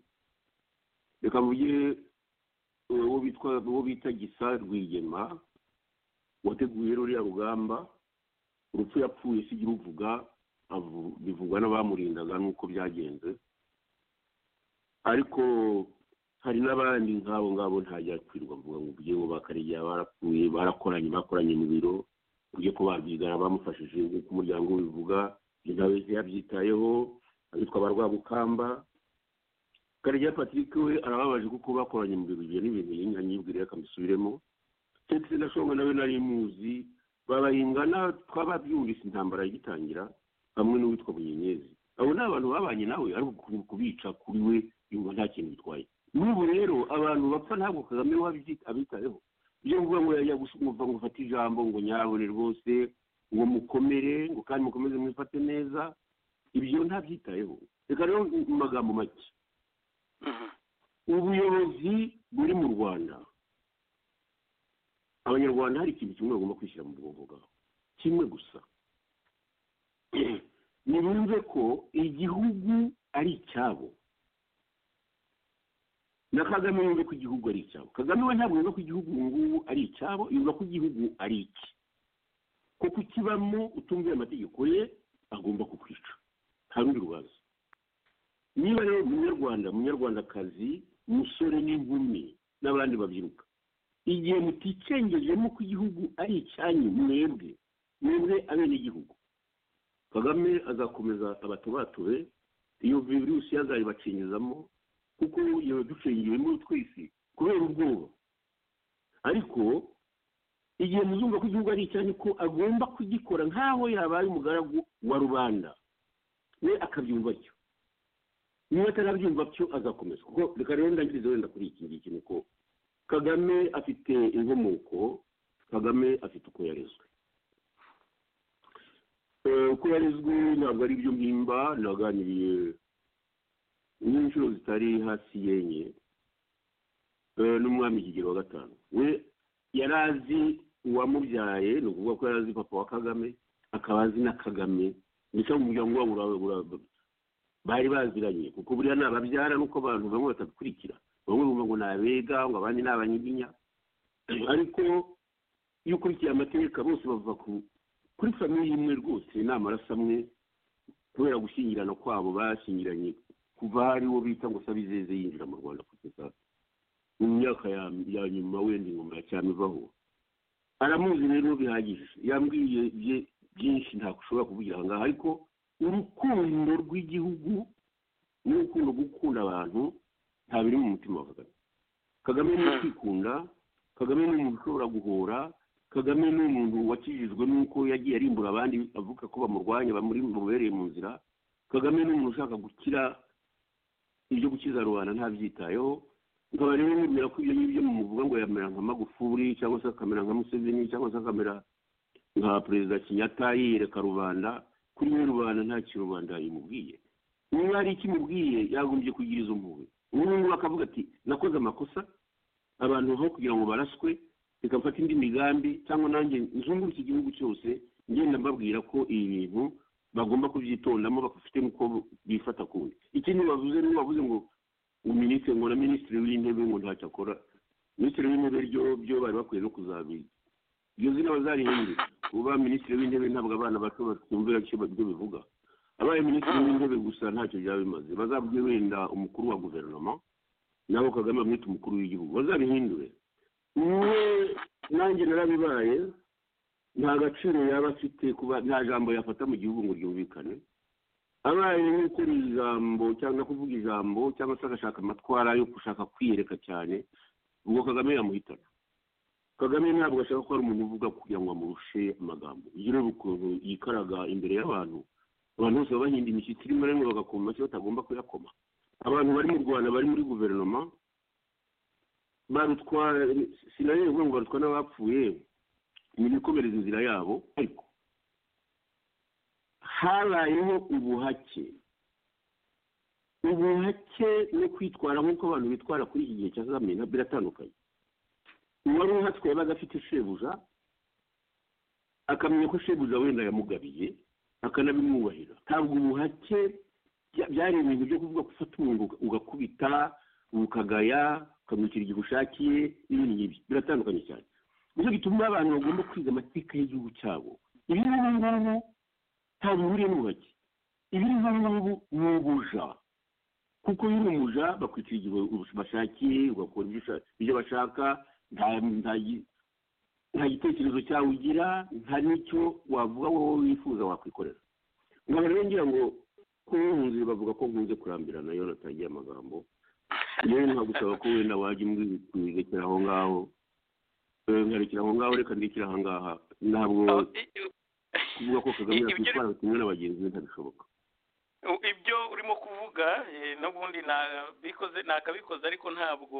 D: reka mvuge uwo bita gisa rwigema wateguye ruriya rugamba urupfu yapfuye si ruvuga bivugwa n'abamurindaga nuko byagenze ariko hari n'abandi nk'abo ngabo ntajya kwirwa mvuga ngo ugiye ngo bakarege barapfuye barakoranye bakoranye mu biro uburyo ko babyigana bamufashije nk'uko umuryango bivuga nawe yabyitayeho abitwa ba rwagukamba karegeya patrick we arababaje kuko bakoranye mu biro ibyo ni ibintu yanyibwiriye akamusubiremo ndetse na shonga nawe nari muzi barayingana twababyumvise intambara igitangira hamwe n'uwitwa bunyenyezi abo ni abantu babanye nawe ariko kubica kuri we yumva nta kintu bitwaye n'ubu rero abantu bapfa ntabwo kagame we abitayeho ibyo mvuga ngo yajya gusumva ngo ufate ijambo ngo nyabone rwose ngo mukomere ngo kandi mukomeze mwifate neza ibyo ntabyitayeho reka rero mu magambo make ubuyobozi buri mu rwanda abanyarwanda hari ikintu kimwe bagomba kwishyira mu bwonko bwabo kimwe gusa ntibumve ko igihugu ari icyabo na kagame yumva ko igihugu ari icyabo kagame we ntabwo yumva ko igihugu ubu ngubu ari icyabo yumva ko igihugu ari iki kuko ukibamo utumviye amategeko ye agomba kukwica nta rundi rubanza niba rero umunyarwanda umunyarwandakazi umusore n'inkumi n'abandi babyiruka igihe muticengejemo ko igihugu ari icyanyu mwebwe mwebwe abenegihugu kagame azakomeza abatubature iyo virusi yazayibacengezamo kuko yaba ducengewemo twese kubera ubwoba ariko igihe muzumva ko igihugu ari icyanyu ko agomba kugikora nk'aho yabaye umugaragu wa rubanda we akabyumva atyo niba atarabyumva atyo azakomeza kuko reka rero ndangirize wenda kuri iki ngiki ni uko kagame afite inkomoko kagame afite uko yarezwe Eh, uko yarezwe ntabwo ari ibyo mpimba naganiriye n'inshuro zitari hasi y'enye eh, n'umwami kigero wa gatanu we yari azi uwamubyaye ni ukuvuga ko yari azi papa wa kagame akaba azi na kagame ndetse mu muryango wabo ura- ura- bari baziranye kuko buriya ni ababyara nuko abantu bamwe batabikurikira bamwe bumva ngo ni abega ngo abandi ni abanyiginya ariko iyo ukurikiye amategeko bose bava ku- kuri famiye imwe rwose ni amaraso amwe kubera gushyingirana kwabo bashyingiranye kuva hari uwo bita ngo sabizeze yinjira mu rwanda kugeza mu myaka ya- ya nyuma wenda ingoma ya cyami ivaho aramuzi rero bihagije yambwiye bye- byinshi ntabwo ushobora kuvugira aha ngaha ariko urukundo rw'igihugu n'urukundo rwo gukunda abantu nta biri mu mutima wa kagame kagame ni kwikunda kagame ni umuntu ushobora guhora kagame ni umuntu wakijijwe n'uko yagiye arimbura abandi avuga ko bamurwanya bamuri bamubereye mu nzira kagame ni umuntu ushaka gukira ibyo gukiza rubanda ntabyitayeho nkaba rero mubwira ko ibyo ngibyo muvuga ngo yamera nka magufuri cyangwa se akamera nka museveni cyangwa se akamera nka perezida kinyata yiyereka rubanda kuri we rubanda nta kintu rubanda imubwiye niba hari icyo imubwiye yagombye kugira izo mpuhwe ubu ngubu akavuga ati nakoze amakosa abantu aho kugira ngo baraswe reka mfate indi migambi cyangwa nanjye nzunguruke igihugu cyose ngenda mbabwira ko ibi bintu bagomba kubyitondamo bafite n'uko bifata kundi ikindi bavuze niba bavuze ngo uminisitiri ngo na minisitiri w'intebe ngo ntacyo akora minisitiri w'intebe ryo byo bari bakwiye no kuzabizi iryo zina bazarihindure kuba minisitiri w'intebe ntabwo abana bato batumvira icyo ibyo bivuga abaye minisitiri w'intebe gusa ntacyo byaba bimaze bazabwe wenda umukuru wa guverinoma naho kagame amwita umukuru w'igihugu bazabihindure we nanjye narabibaye nta gaciro yaba afite kuba nta jambo yafata mu gihugu ngo ryumvikane abaye nk'ukora ijambo cyangwa kuvuga ijambo cyangwa se agashaka amatwara yo gushaka kwiyereka cyane ubwo kagame yamuhitana kagame ntabwo ashaka ko hari umuntu uvuga kugira ngo amurushe amagambo urugero ukuntu yikaraga imbere y'abantu abantu bose baba bahinda imishyitsi rimwe na rimwe bagakoma amashyi batagomba kuyakoma abantu bari mu rwanda bari muri guverinoma barutwa sinarebe kuvuga ngo barutwa n'abapfuye ni ibikomereza inzira yabo ariko habayeho ubuhake ubuhake no kwitwara nk'uko abantu bitwara kuri iki gihe cya kagame na biratandukanye uwari uhatswe yabaga afite shebuja akamenya ko shebuja wenda yamugabiye akanabimwubahira ntabwo ubuhake bya- byari ibintu byo kuvuga gufata umuntu uga- ugakubita ukagaya ukamwikira igihe ushakiye n'ibindi nk'ibyo biratandukanye cyane nicyo gituma abantu bagomba kwiga amateka y'igihugu cyabo ibi ngubi ngubu ntabwo bihuriye n'ubuhake ibi ngubi ni ubuja kuko iyo uri umuja bakwitira igihe bashakiye ugakora ibyo usha- ibyo bashaka nta- nta gi- nta gitekerezo cyawe ugira nta n'icyo wavuga wowe wifuza wakwikorera nkaba rero ngira ngo kunkunzi bavuga ko nkunze kurambirana iyo natangiye amagambo rero nkagusaba ko wenda wajya umwirekera aho ngaho Eh, nkarekera aho ngaho reka ndekera aha ngaha ntabwo
C: Aho- i- i-
D: kuvuga ko kagame
C: ibyo-
D: yakwitwara kimwe n'abagenzi be ntabishoboka
C: ibyo urimo kuvuga eh, n'ubundi nabikoze nakabikoze ariko ntabwo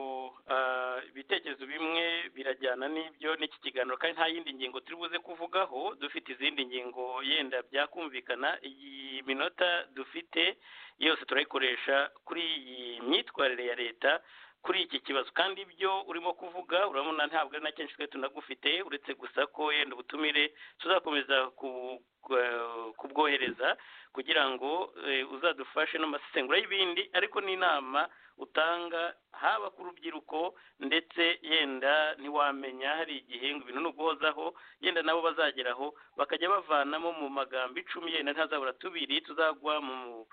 C: ah, ibitekerezo bimwe birajyana n'ibyo n'iki kiganiro kandi nta yindi ngingo turi buze kuvugaho dufite izindi ngingo yenda byakumvikana iyi minota dufite yose turayikoresha kuri iyi myitwarire ya leta kuri iki kibazo kandi ibyo urimo kuvuga urabona ntabwo ari na kenshi twe tunagufite uretse gusa ko yenda ubutumire tuzakomeza ku- ku- kubwohereza kugira ngo eh, uzadufashe n'amasesengura y'ibindi ariko n'inama utanga haba ku rubyiruko ndetse yenda ntiwamenya hari igihe ngo ibintu ni uguhozaho yenda nabo bazageraho bakajya bavanamo mu magambo icumi yenda ntazabura tubiri tuzagwa mu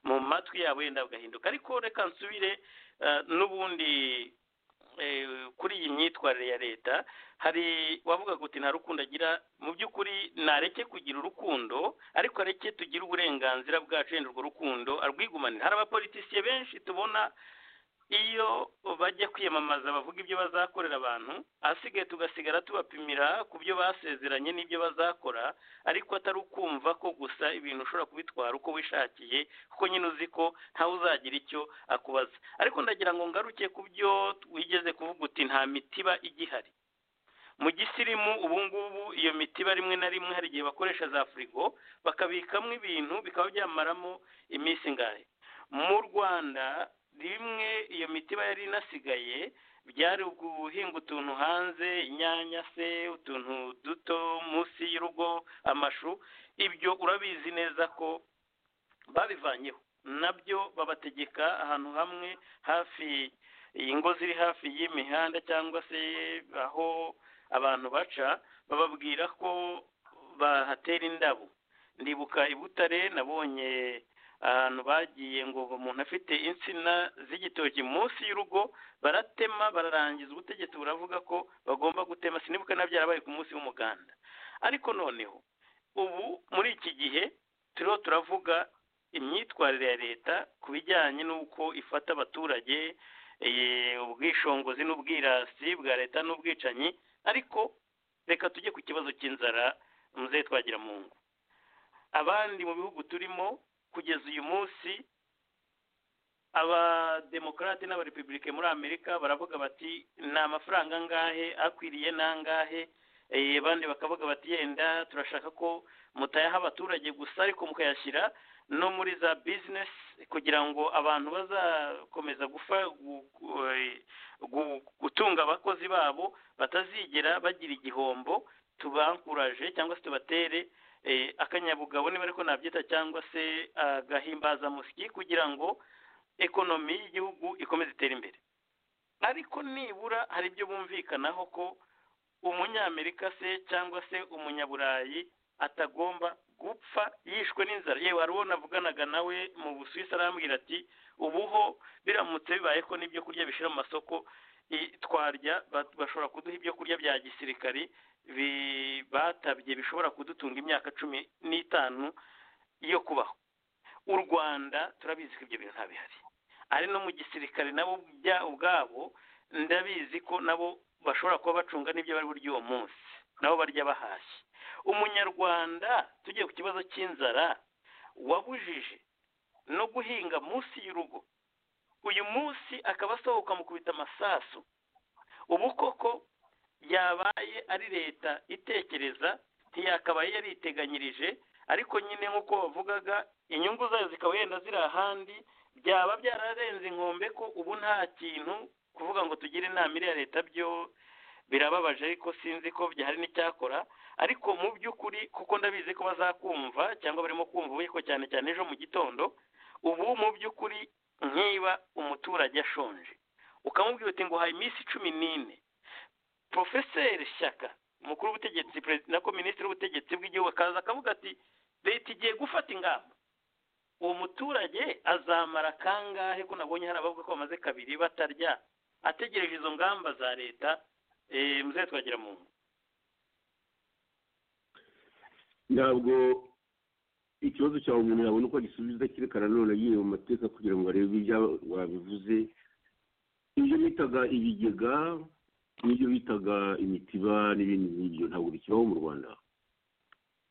C: mu matwi yabo yenda bugahinduka ariko reka nsubire eh, n'ubundi eh, kuri iyi myitwarire ya leta hari wavuga uti nta rukundo agira mu by'ukuri nareke kugira urukundo ariko areke tugire uburenganzira bwacu yenda urwo rukundo arwigumanira hari abapolitisiye benshi tubona iyo bajya kwiyamamaza bavuga ibyo bazakorera abantu ahasigaye tugasigara tubapimira ku byo basezeranye n'ibyo bazakora ariko atari ukumva ko gusa ibintu ushobora kubitwara uko wishakiye kuko nyine uzi ko ntawe uzagira icyo akubaza ariko ndagira ngo ngaruke ku byo wigeze kuvuga uti nta mitiba igihari mu gisirimu ubu ngubu iyo mitiba rimwe na rimwe hari igihe bakoresha za firigo bakabikamo ibintu bikaba byamaramo iminsi ingahe mu rwanda rimwe iyo mitiba yari inasigaye byari guhinga utuntu hanze inyanya se utuntu duto munsi y'urugo amashu ibyo urabizi neza ko babivanyeho nabyo babategeka ahantu hamwe hafi ingo ziri hafi y'imihanda cyangwa se aho abantu baca bababwira ko bahatera indabo ndibuka i butare nabonye ahantu bagiye ngo umuntu afite insina z'igitoki munsi y'urugo baratema bararangiza ubutegetsi buravuga ko bagomba gutema sinibuka na byarabaye ku munsi w'umuganda ariko noneho ubu muri iki gihe turiho turavuga imyitwarire ya leta ku bijyanye n'uko ifata abaturage eh, ubwishingizi n'ubwirasi bwa leta n'ubwicanyi ariko reka tujye ku kibazo cy'inzara muzehe twagira mu ngo abandi mu bihugu turimo kugeza uyu munsi abademokarate n'abarepubulike muri amerika baravuga bati ni amafaranga angahe akwiriye n'angahe eh, abandi bakavuga bati yenda turashaka ko mutayaha abaturage gusa ariko mukayashyira no muri za bizinesi kugira ngo abantu bazakomeza gufa gu- gu- eh, gu- gutunga abakozi babo batazigera bagira igihombo tubankuraje cyangwa se tubatere eh, akanyabugabo niba ariko nabyita cyangwa se agahimbazamusyi kugira ngo ekonomi y'igihugu ikomeze itere imbere ariko nibura hari ibyo bumvikanaho ko umunyamerika se cyangwa se umunyaburayi atagomba gupfa yishwe n'inzara yewe hari uwo navuganaga nawe mu busuwisi arambwira ati ubuho biramutse bibaye ko n'ibyo kurya bishyira mu masoko i- twarya ba- bashobora kuduha ibyo kurya bya gisirikari bi- batabye bishobora kudutunga imyaka cumi n'itanu yo kubaho u rwanda turabizi ko ibyo bintu nta bihari ari no mu gisirikare nabo ubya- ubwabo ndabizi ko nabo bashobora kuba bacunga n'ibyo bari burya uwo munsi nabo barya bahashye umunyarwanda tugiye ku kibazo cy'inzara wabujije no guhinga munsi y'urugo uyu munsi akaba asohoka mu kubita amasasu ubu koko yabaye ari leta itekereza ntiyakabaye yariteganyirije ariko nyine nk'uko bavugaga inyungu zayo zikaba yenda ziri ahandi byaba byararenze inkombe ko ubu nta kintu kuvuga ngo tugire inama iriya leta byo birababaje ariko sinzi ko byahari n'icyakora ariko mu by'ukuri kuko ndabizi ko bazakumva cyangwa barimo kumva ariko cyane cyane ejo mu gitondo ubu mu by'ukuri nkiba umuturage ashonje ukamubwira uti ngo haye iminsi cumi n'ine porofeseri shyaka umukuru w'ubutegetsi perezida ko minisitiri w'ubutegetsi bw'igihugu akaza akavuga ati leta igiye gufata ingamba uwo muturage azamara kangahe ko nabonye hari abavuga ko bamaze kabiri batarya ategereje izo ngamba za leta eh, muzehe twagira mu ngo
D: ntabwo ikibazo cyawe umuntu yabona uko agisubiza kereka nanone agiye mu mateka kugira ngo arebe ibyo wabivuze ibyo bitaga ibigega n'ibyo bitaga imitiba n'ibindi nk'ibyo ntabwo bikibaho mu rwanda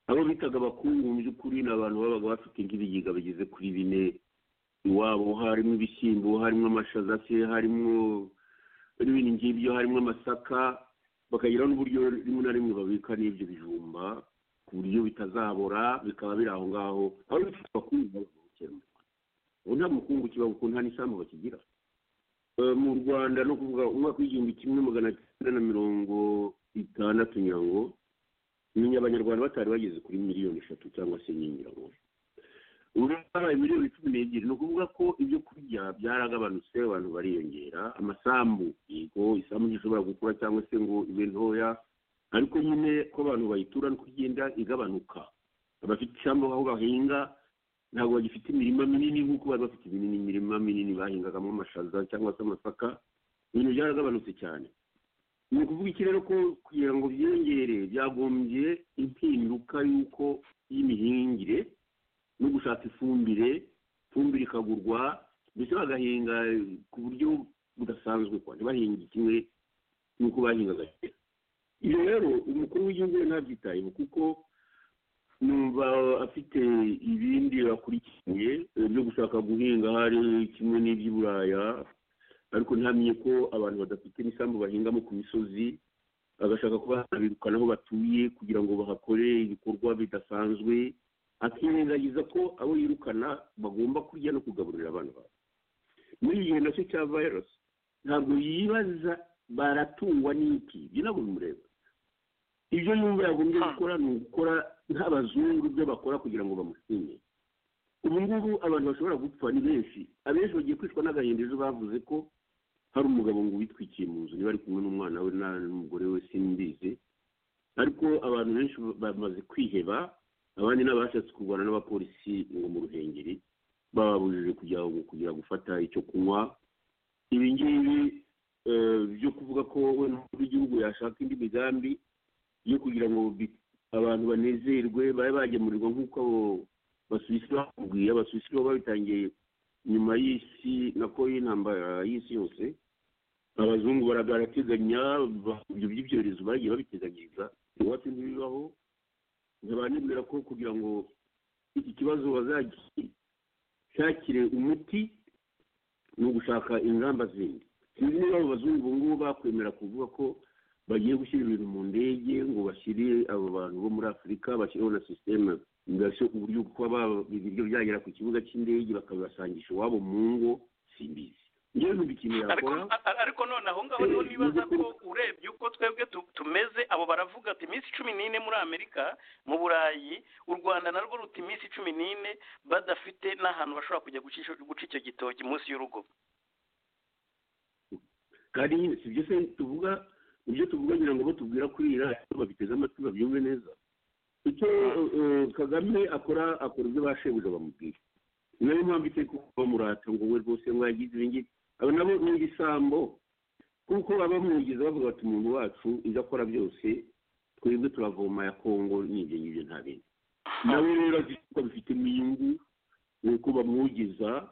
D: abo bitaga abakungu mu by'ukuri ni abantu babaga bafite nk'ibigega bigeze kuri bine iwabo harimo ibishyimbo harimo amashaza se harimo n'ibindi ngibyo harimo amasaka bakagira n'uburyo rimwe na rimwe babika n'ibyo bijumba ku buryo bitazabora bikaba biri aho ngaho aho bifite abakungu babikira mu Rwanda ubu nta mukungu kibaho kuko nta n'isambu bakigira Eh, mu rwanda no kuvuga umwaka w'igihumbi kimwe magana cyenda na mirongo itandatu nyirango menya abanyarwanda batari bageze kuri miliyoni eshatu cyangwa se n'inyirango ubu babaye miliyoni cumi n'ebyiri ni ukuvuga ko ibyo kurya byaragabanutse abantu bariyongera amasambu yego isambu ntishobora gukura cyangwa se ngo ibe ntoya ariko nyine ko abantu bayitura no kugenda igabanuka abafite isambu aho bahinga ntabwo bagifite imirima minini nk'uko bari bafite iminini imirima minini bahingagamo amashaza cyangwa se amasaka ibintu byaragabanutse cyane ni ukuvuga iki rero ko kugira ngo byiyongere byagombye impinduka y'uko y'imihingire no gushaka ifumbire ifumbire ikagurwa ndetse bagahinga ku buryo budasanzwe kwa ntibahinge kimwe n'uko bahingaga kera ibyo rero umukuru w'igihugu we ntabyitayeho kuko numva afite ibindi akurikiye byo gushaka guhinga hari kimwe n'iby'i buraya ariko ntamenye ko abantu badafite ibisambu bahingamo ku misozi bagashaka kuba babirukana aho batuye kugira ngo bahakore ibikorwa bidasanzwe akirengagiza ko abo yirukana bagomba kurya no kugaburira abana babo muri iki gihe nacyo cya virusi ntabwo yibaza baratungwa n'iki ibyo ntabwo bimureba ibyo yumva yagombye gukora ni ugukora nk'abazungu ibyo bakora kugira ngo bamushime ubu ngubu abantu bashobora gupfa ni benshi abenshi bagiye kwicwa n'agahinda ejo bavuze ko hari umugabo ngo witwikiye mu nzu niba ari kumwe n'umwana we n'umugore we simbizi ariko abantu benshi bamaze kwiheba abandi n'abashatse kurwana n'abapolisi ngo mu ruhengeri bababujije kujya kugira gufata icyo kunywa ibi ngibi byo kuvuga ko we n'umukuru w'igihugu yashaka indi migambi yo kugira ngo abantu banezerwe babe bagemurirwa nk'uko abo basuwisi bakubwiye abasuwisi baba babitangiye nyuma y'isi nako y'intambara y'isi yose abazungu barateganya ibyo by'ibyorezo bagiye babiteganyiriza iwacu ntibibaho ntibanibwira ko kugira ngo iki kibazo bazagishakire umuti ni ugushaka ingamba zindi sinzi niba abo bazungu ubu ngubu bakwemera kuvuga ko bagiye gushyira ibintu mu ndege ngo bashyire abo bantu bo muri afurika bashyiraho na sisiteme mbese uburyo kuba ibiryo byagera ku kibuga cy'indege bakabibasangisha iwabo mu ngo simbizi njyewe numva ikintu yakora
C: ariko none aho ngaho niho nibaza ko urebye uko twebwe tu- tumeze abo baravuga ati iminsi cumi n'ine muri amerika mu burayi u rwanda narwo ruta iminsi cumi n'ine badafite n'ahantu bashobora kujya gucisha- guca icyo gitoki munsi y'urugo
D: kandi nyine si ibyo se tuvuga ibyo tuvuga ngira ngo batubwira kuri iyi radiyo babiteze amatwi babyumve neza icyo eh, kagame akora akora ibyo bashebuja bamubwira ni nayo mpamvu iteka bamurata ngo we rwose ngo yagize ibi ngibi aba nabo ni ibisambo kuko abamwigeze bavuga bati umuntu wacu ibyo akora byose twebwe turavoma ya kongo n'ibyo ngibyo nta bindi nawe rero azi ko abifitemo inyungu ni uko bamwogeza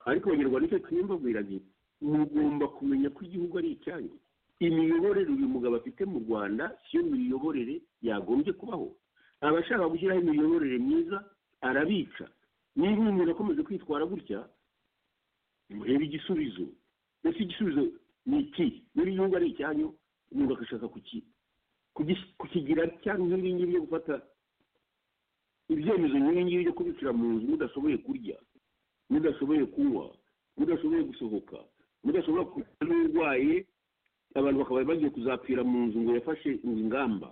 D: ariko abanyarwanda icyo twiyumvabwira nti mugomba kumenya ko igihugu ari icyanyu imiyoborere uyu mugabo afite mu rwanda siyo miyoborere yagombye kubaho abashaka gushyiraho imiyoborere myiza arabica niba uyu muntu akomeje kwitwara gutya murebe igisubizo mbese igisubizo ni iki niba igihugu ari icyanyu umuntu agashaka kuki- kugis- kukigira cyangwa nk'ibi ngibi byo gufata ibyemezo nk'ibi ngibi byo kubikira mu nzu mudashoboye kurya mudashoboye kunywa mudashoboye gusohoka mudashobora kugira n'urwaye abantu bakaba bagiye kuzapfira mu nzu ngo yafashe ingamba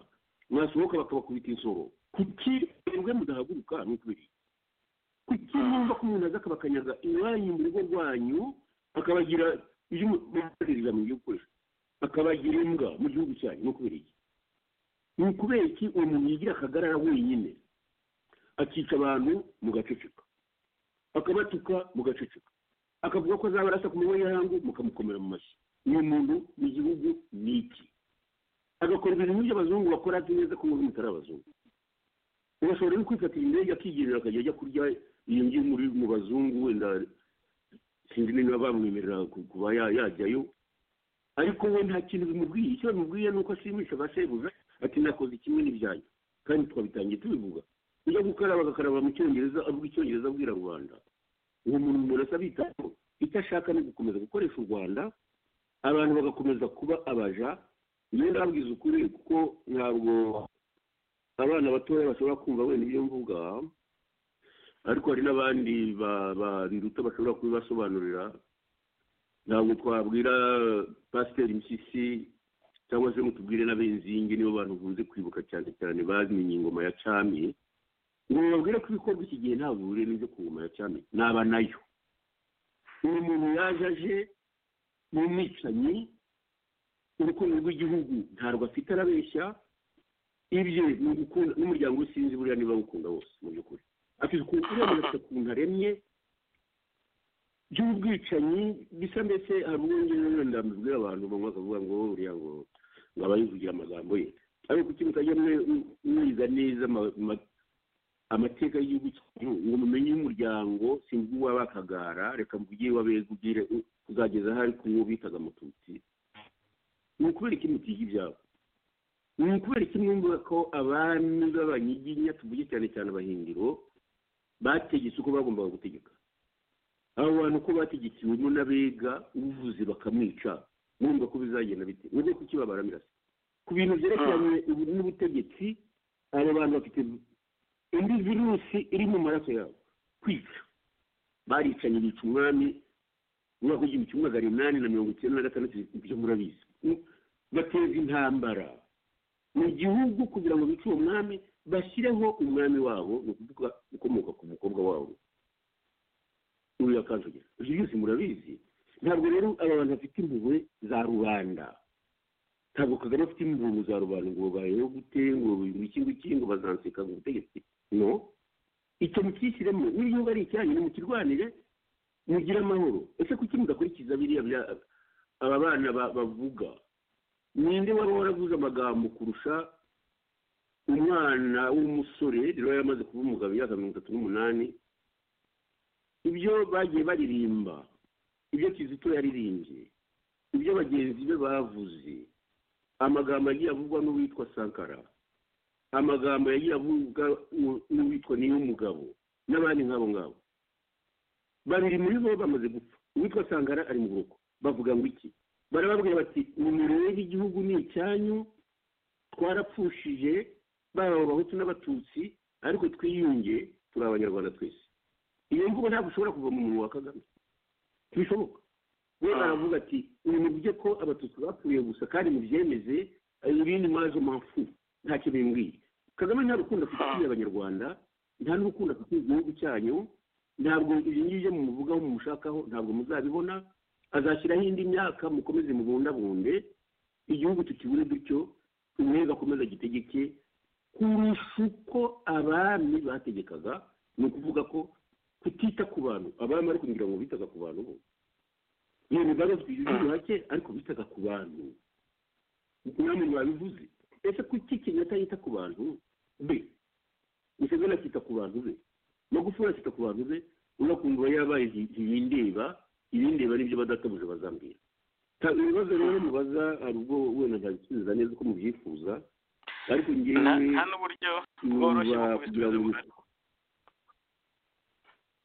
D: mwasohoka bakabakubita insoro kuki mwebwe mudahaguruka ni ukubiri kuki mwumva ko umuntu aza akabakanyaga iwanyu mu rugo rwanyu akabagira ibyo mubahereza mu gihugu gukoresha akabagira imbwa mu gihugu cyanyu ni ukubiri ni ukubera iki uwo muntu yigira akagarara wenyine akica abantu mugaceceka akabatuka mugaceceka akavuga ko azaba arasa ku manywa y'ihangu mukamukomera mu mashyi uyu muntu n'igihugu ni iki agakora ibintu nk'ibyo abazungu bakora azi neza ko mubi mutari abazungu ugashobora no kwifatira indege akigendera akajya ajya kurya iyo ngiyo muri mu bazungu wenda sinzi niba bamwemerera ku- kuba ya- yajyayo ariko we nta kintu bimubwiye icyo bimubwiye ni uko ashimisha abasebuja ati nakoze kimwe n'ibyanyu kandi twabitangiye tubivuga ujya gukaraba agakaraba mu cyongereza avuga icyongereza abwira rubanda uwo muntu umuntu asa bitaho icyo ashaka ni ugukomeza gukoresha u rwanda abantu bagakomeza kuba abaja iyo ndabwiza ukuri kuko ntabwo abana batoya bashobora kumva wenda ibyo mvuga ariko hari n'abandi ba- ba- biruta bashobora kubibasobanurira ntabwo twabwira pasiteri mpyisi cyangwa se ngo tubwire n'abenzingi nibo bantu bunze kwibuka cyane cyane bamenye ingoma ya camiye ngo bababwire ko ibikorwa iki gihe ntabwo bihuriye n'ibyo ku ngoma ya camiye naba nayo uyu muntu yaje aje ni umwicanyi urukundo rw'igihugu ntabwo afite arabeshya ibye ni ugukunda n'umuryango usinzi buriya niba awukunda wose mu by'ukuri ati dukwiye kurenganura ukuntu aremye by'ubwicanyi bisa mbese hari ubwo ngibwo wenda mbibwira abantu bamwe bakavuga ngo uriya ngo ngo aba yivugira amagambo ye ariko kuki mutajya mwiza neza ama- ama- amateka y'igihugu cyanyu ngo mumenye y'umuryango sinzi uw'abakagara reka mvuge iw'abega ubwire kuzageza aho ari ku uwo bitaga amatutsi ni ukubera iki mutiga ibyabo ni ukubera iki mwumva ko abami b'abanyiginya tuvuge cyane cyane abahindiro bategetse uko bagombaga gutegeka abo bantu ko bategekewemo n'abega ubuvuzi bakamwica mwumva ko bizagenda bite mwumva ko ikibabara mirasa ku bintu byerekeranye ubu n'ubutegetsi aba bantu bafite indi virusi iri mu maraso yabo kwica baricanye bica umwami mu mwaka w'igihumbi kimwe magana inani na mirongo icyenda na gatandatu ibyo murabizi Mm, bateza intambara mu gihugu kugira ngo bice uwo mwami bashyireho umwami wabo ni ukuvuga ukomoka ku mukobwa wabo uriya kanjogera ibyo byose murabizi ntabwo rero aba bantu bafite impuhwe za rubanda ntabwo kagame afite impuhwe za rubanda ngo babayeho gute ngo iki ngiki ngo bazanseka ngo ubutegetsi no icyo mukishyiremo n'igihugu ari icyanyu nimukirwanire mugire amahoro ese kuki mudakurikiza biriya bya- aba bana ba- bavuga ninde waba waravuze amagambo kurusha umwana w'umusore rero yari amaze kuba umugabo imyaka mirongo itatu n'umunani ibyo bagiye baririmba ibyo kizito yaririmbye ibyo bagenzi be bavuze amagambo yagiye avugwa n'uwitwa sankara amagambo yagiye avugwa n'u- n'uwitwa niy'umugabo n'abandi nk'abo ngabo babiri muri bo bamaze gupfa uwitwa sangara ari mu buroko bavuga ngo iki barababwira bati nimirebe igihugu ni icyanyu twarapfushije baba abahutu n'abatutsi ariko twiyunge turi abanyarwanda twese iyo mvugo ntabwo ushobora kuva mu munwa wa kagame ntibishoboka we
C: Ah.
D: aravuga ati uyu muvuge ko abatutsi bapfuye gusa kandi mubyemeze ibindi mwaje mafu ntacyo bimbwiye kagame nta rukundo afitiye abanyarwanda nta n'urukundo afitiye igihugu cyanyu ntabwo ibyo ngibyo mumuvugaho mumushakaho ntabwo muzabibona azashyiraho indi myaka mukomeze mubundabunde igihugu tukibure dutyo umwega akomeze agitegeke kurusha uko abami bategekaga ni ukuvuga ko kutita ku bantu abami ariko kugira ngo bitaga ku bantu bo iyo mibare twigirira hake ariko bitaga ku bantu namwe mwabivuze ese kuki kenyatta yita ku bantu be museveni akita ku bantu be magufuli akita ku bantu be unakumva yabaye nti- ntibindeba ibindeba nibyo badatabuje bazambwira Ta- ibibazo rero mubaza hari ubwo wenda ntabisubiza neza uko mubyifuza ariko ngewe
C: nta nta n'uburyo bworoshye bwo
D: numva kugira
C: kubisubiza
D: ngo
C: mu
D: bifashe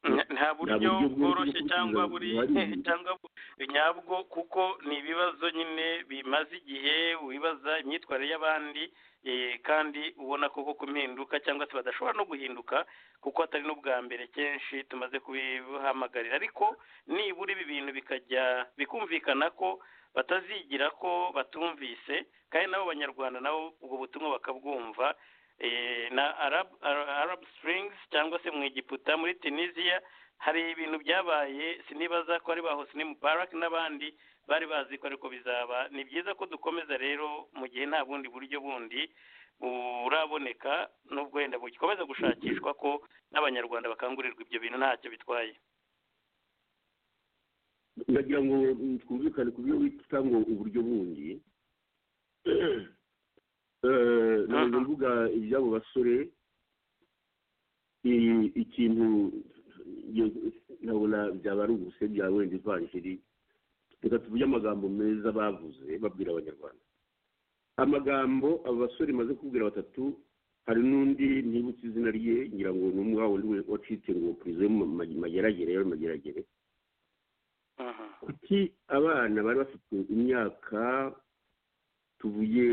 C: Nta- nta buryo
D: buryo bworoshye
C: bworoshye
D: bwo
C: cyangwa
D: kugira ngo
C: buri
D: buharire.
C: cyangwa bu- nyabwo kuko ni ibibazo nyine bimaze igihe wibaza imyitwarire y'abandi eh, kandi ubona koko ko impinduka cyangwa se badashobora no guhinduka kuko atari n'ubwa mbere kenshi tumaze kubihamagarira ariko nibura ibi bintu bikajya bikumvikana ko batazigira ko batumvise kandi nabo banyarwanda nabo ubwo butumwa bakabwumva eh, na arab Ara- arab springs cyangwa se mu egiputa muri tunisia hari ibintu byabaye sinibaza ko ari ba hosni mubarak n'abandi bari bazi ko ariko bizaba ni byiza ko dukomeza rero mu gihe nta bundi buryo bundi buraboneka n'ubwo wenda bugikomeza gushakishwa ko n'abanyarwanda bakangurirwa ibyo bintu ntacyo bitwaye
D: ndagira ngo mm, twumvikane ku byo wita ngo uburyo bundi Eh, ntabwo mvuga iby'abo basore i- ikintu nge- ndabona byaba ari ubuse byaba wenda ivanjiri reka tuvuge amagambo meza bavuze babwira abanyarwanda amagambo abo basore maze kubwira batatu hari n'undi ntibutse izina rye ngira ngo ni umwe wa wundi we wacitse ngo purizo yo mu ma- mageragere yo mu mageragere
C: Mhm.
D: kuki abana bari bafite imyaka tuvuye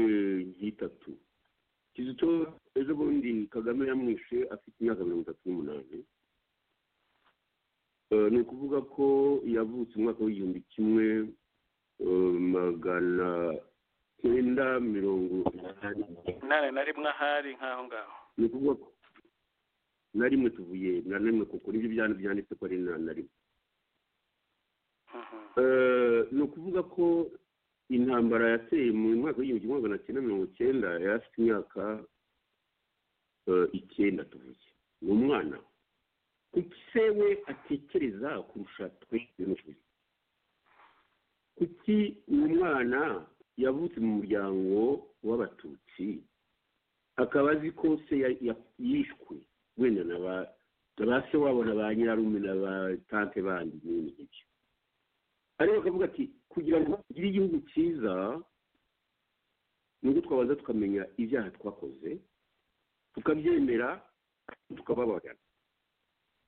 D: nk'itatu kizito ejo bundi kagame yamwishe afite imyaka mirongo itatu n'umunani Eh, ni ukuvuga ko yavutse umwaka w'igihumbi kimwe eh, magana cyenda mirongo inani
C: nta na rimwe ahari nk'aho ngaho
D: ni ukuvuga ko na rimwe tuvuye na rimwe kuko nibyo byanditse byanditse ko ari na na rimwe
C: Mhm.
D: Eh, ni ukuvuga ko intambara yateye mu mwaka w'igihumbi kimwe magana cyenda mirongo cyenda yari afite imyaka eh, icyenda tuvuge ni umwana kuki we atekereza kurusha twe benshi kuki uyu mwana yavutse mu muryango w'abatutsi akaba azi ko se ya- ya- yishwe wenda na ba na ba se wabo na ba nyirarume na ba tante bandi n'ibindi nk'ibyo ariko akavuga ati kugira ngo tugire igihugu cyiza ni uko twabanza tukamenya ibyaha twakoze tukabyemera tukababarira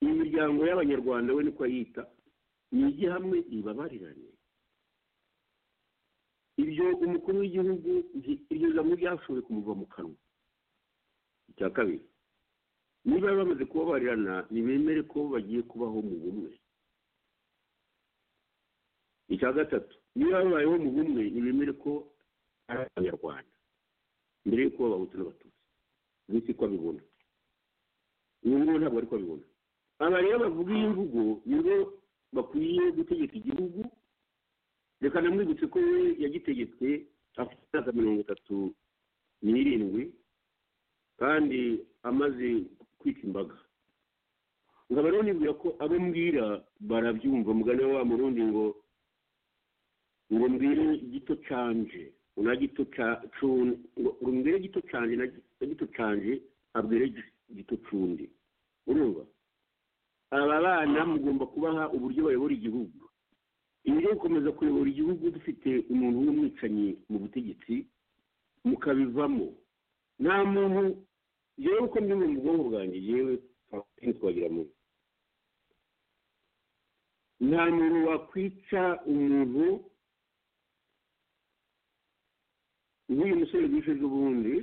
D: imiryango y'abanyarwanda we niko yita yige hamwe ibabarirane ibyo umukuru w'igihugu nti- iryo jambo ryashoboye kumuva mu kanwa icya kabiri niba bamaze kubabarirana ntibemere ko bagiye kubaho mu bumwe icya gatatu niba babayeho mu bumwe ntibemere ko ari abanyarwanda mbere y'uko babahutu n'abatutsi ubu si ko abibona ubu ngubu ntabwo ari ko abibona aba rero bavuga iyi mvugo nibo bakwiye gutegeka igihugu reka namwibutse ko we yagitegetse afite imyaka mirongo itatu n'irindwi kandi amaze kwita imbaga nkaba rero nibwira ko abo mbwira barabyumva mugani wa murundi ngo ngo mbwire gito canje na gito ca- cun- ngo ngo mbwire gito canje na gi- na gito canje abwire gi- gito cundi urumva aba bana mugomba kubaha uburyo bayobora igihugu ibi rero gukomeza kuyobora igihugu dufite umuntu w'umwicanyi mu butegetsi mukabivamo nta muntu yewe uko mbivuga mu bwonko bwanjye yewe twagira mu nta muntu wakwica umuntu nk'uyu musore wishe z'ubundi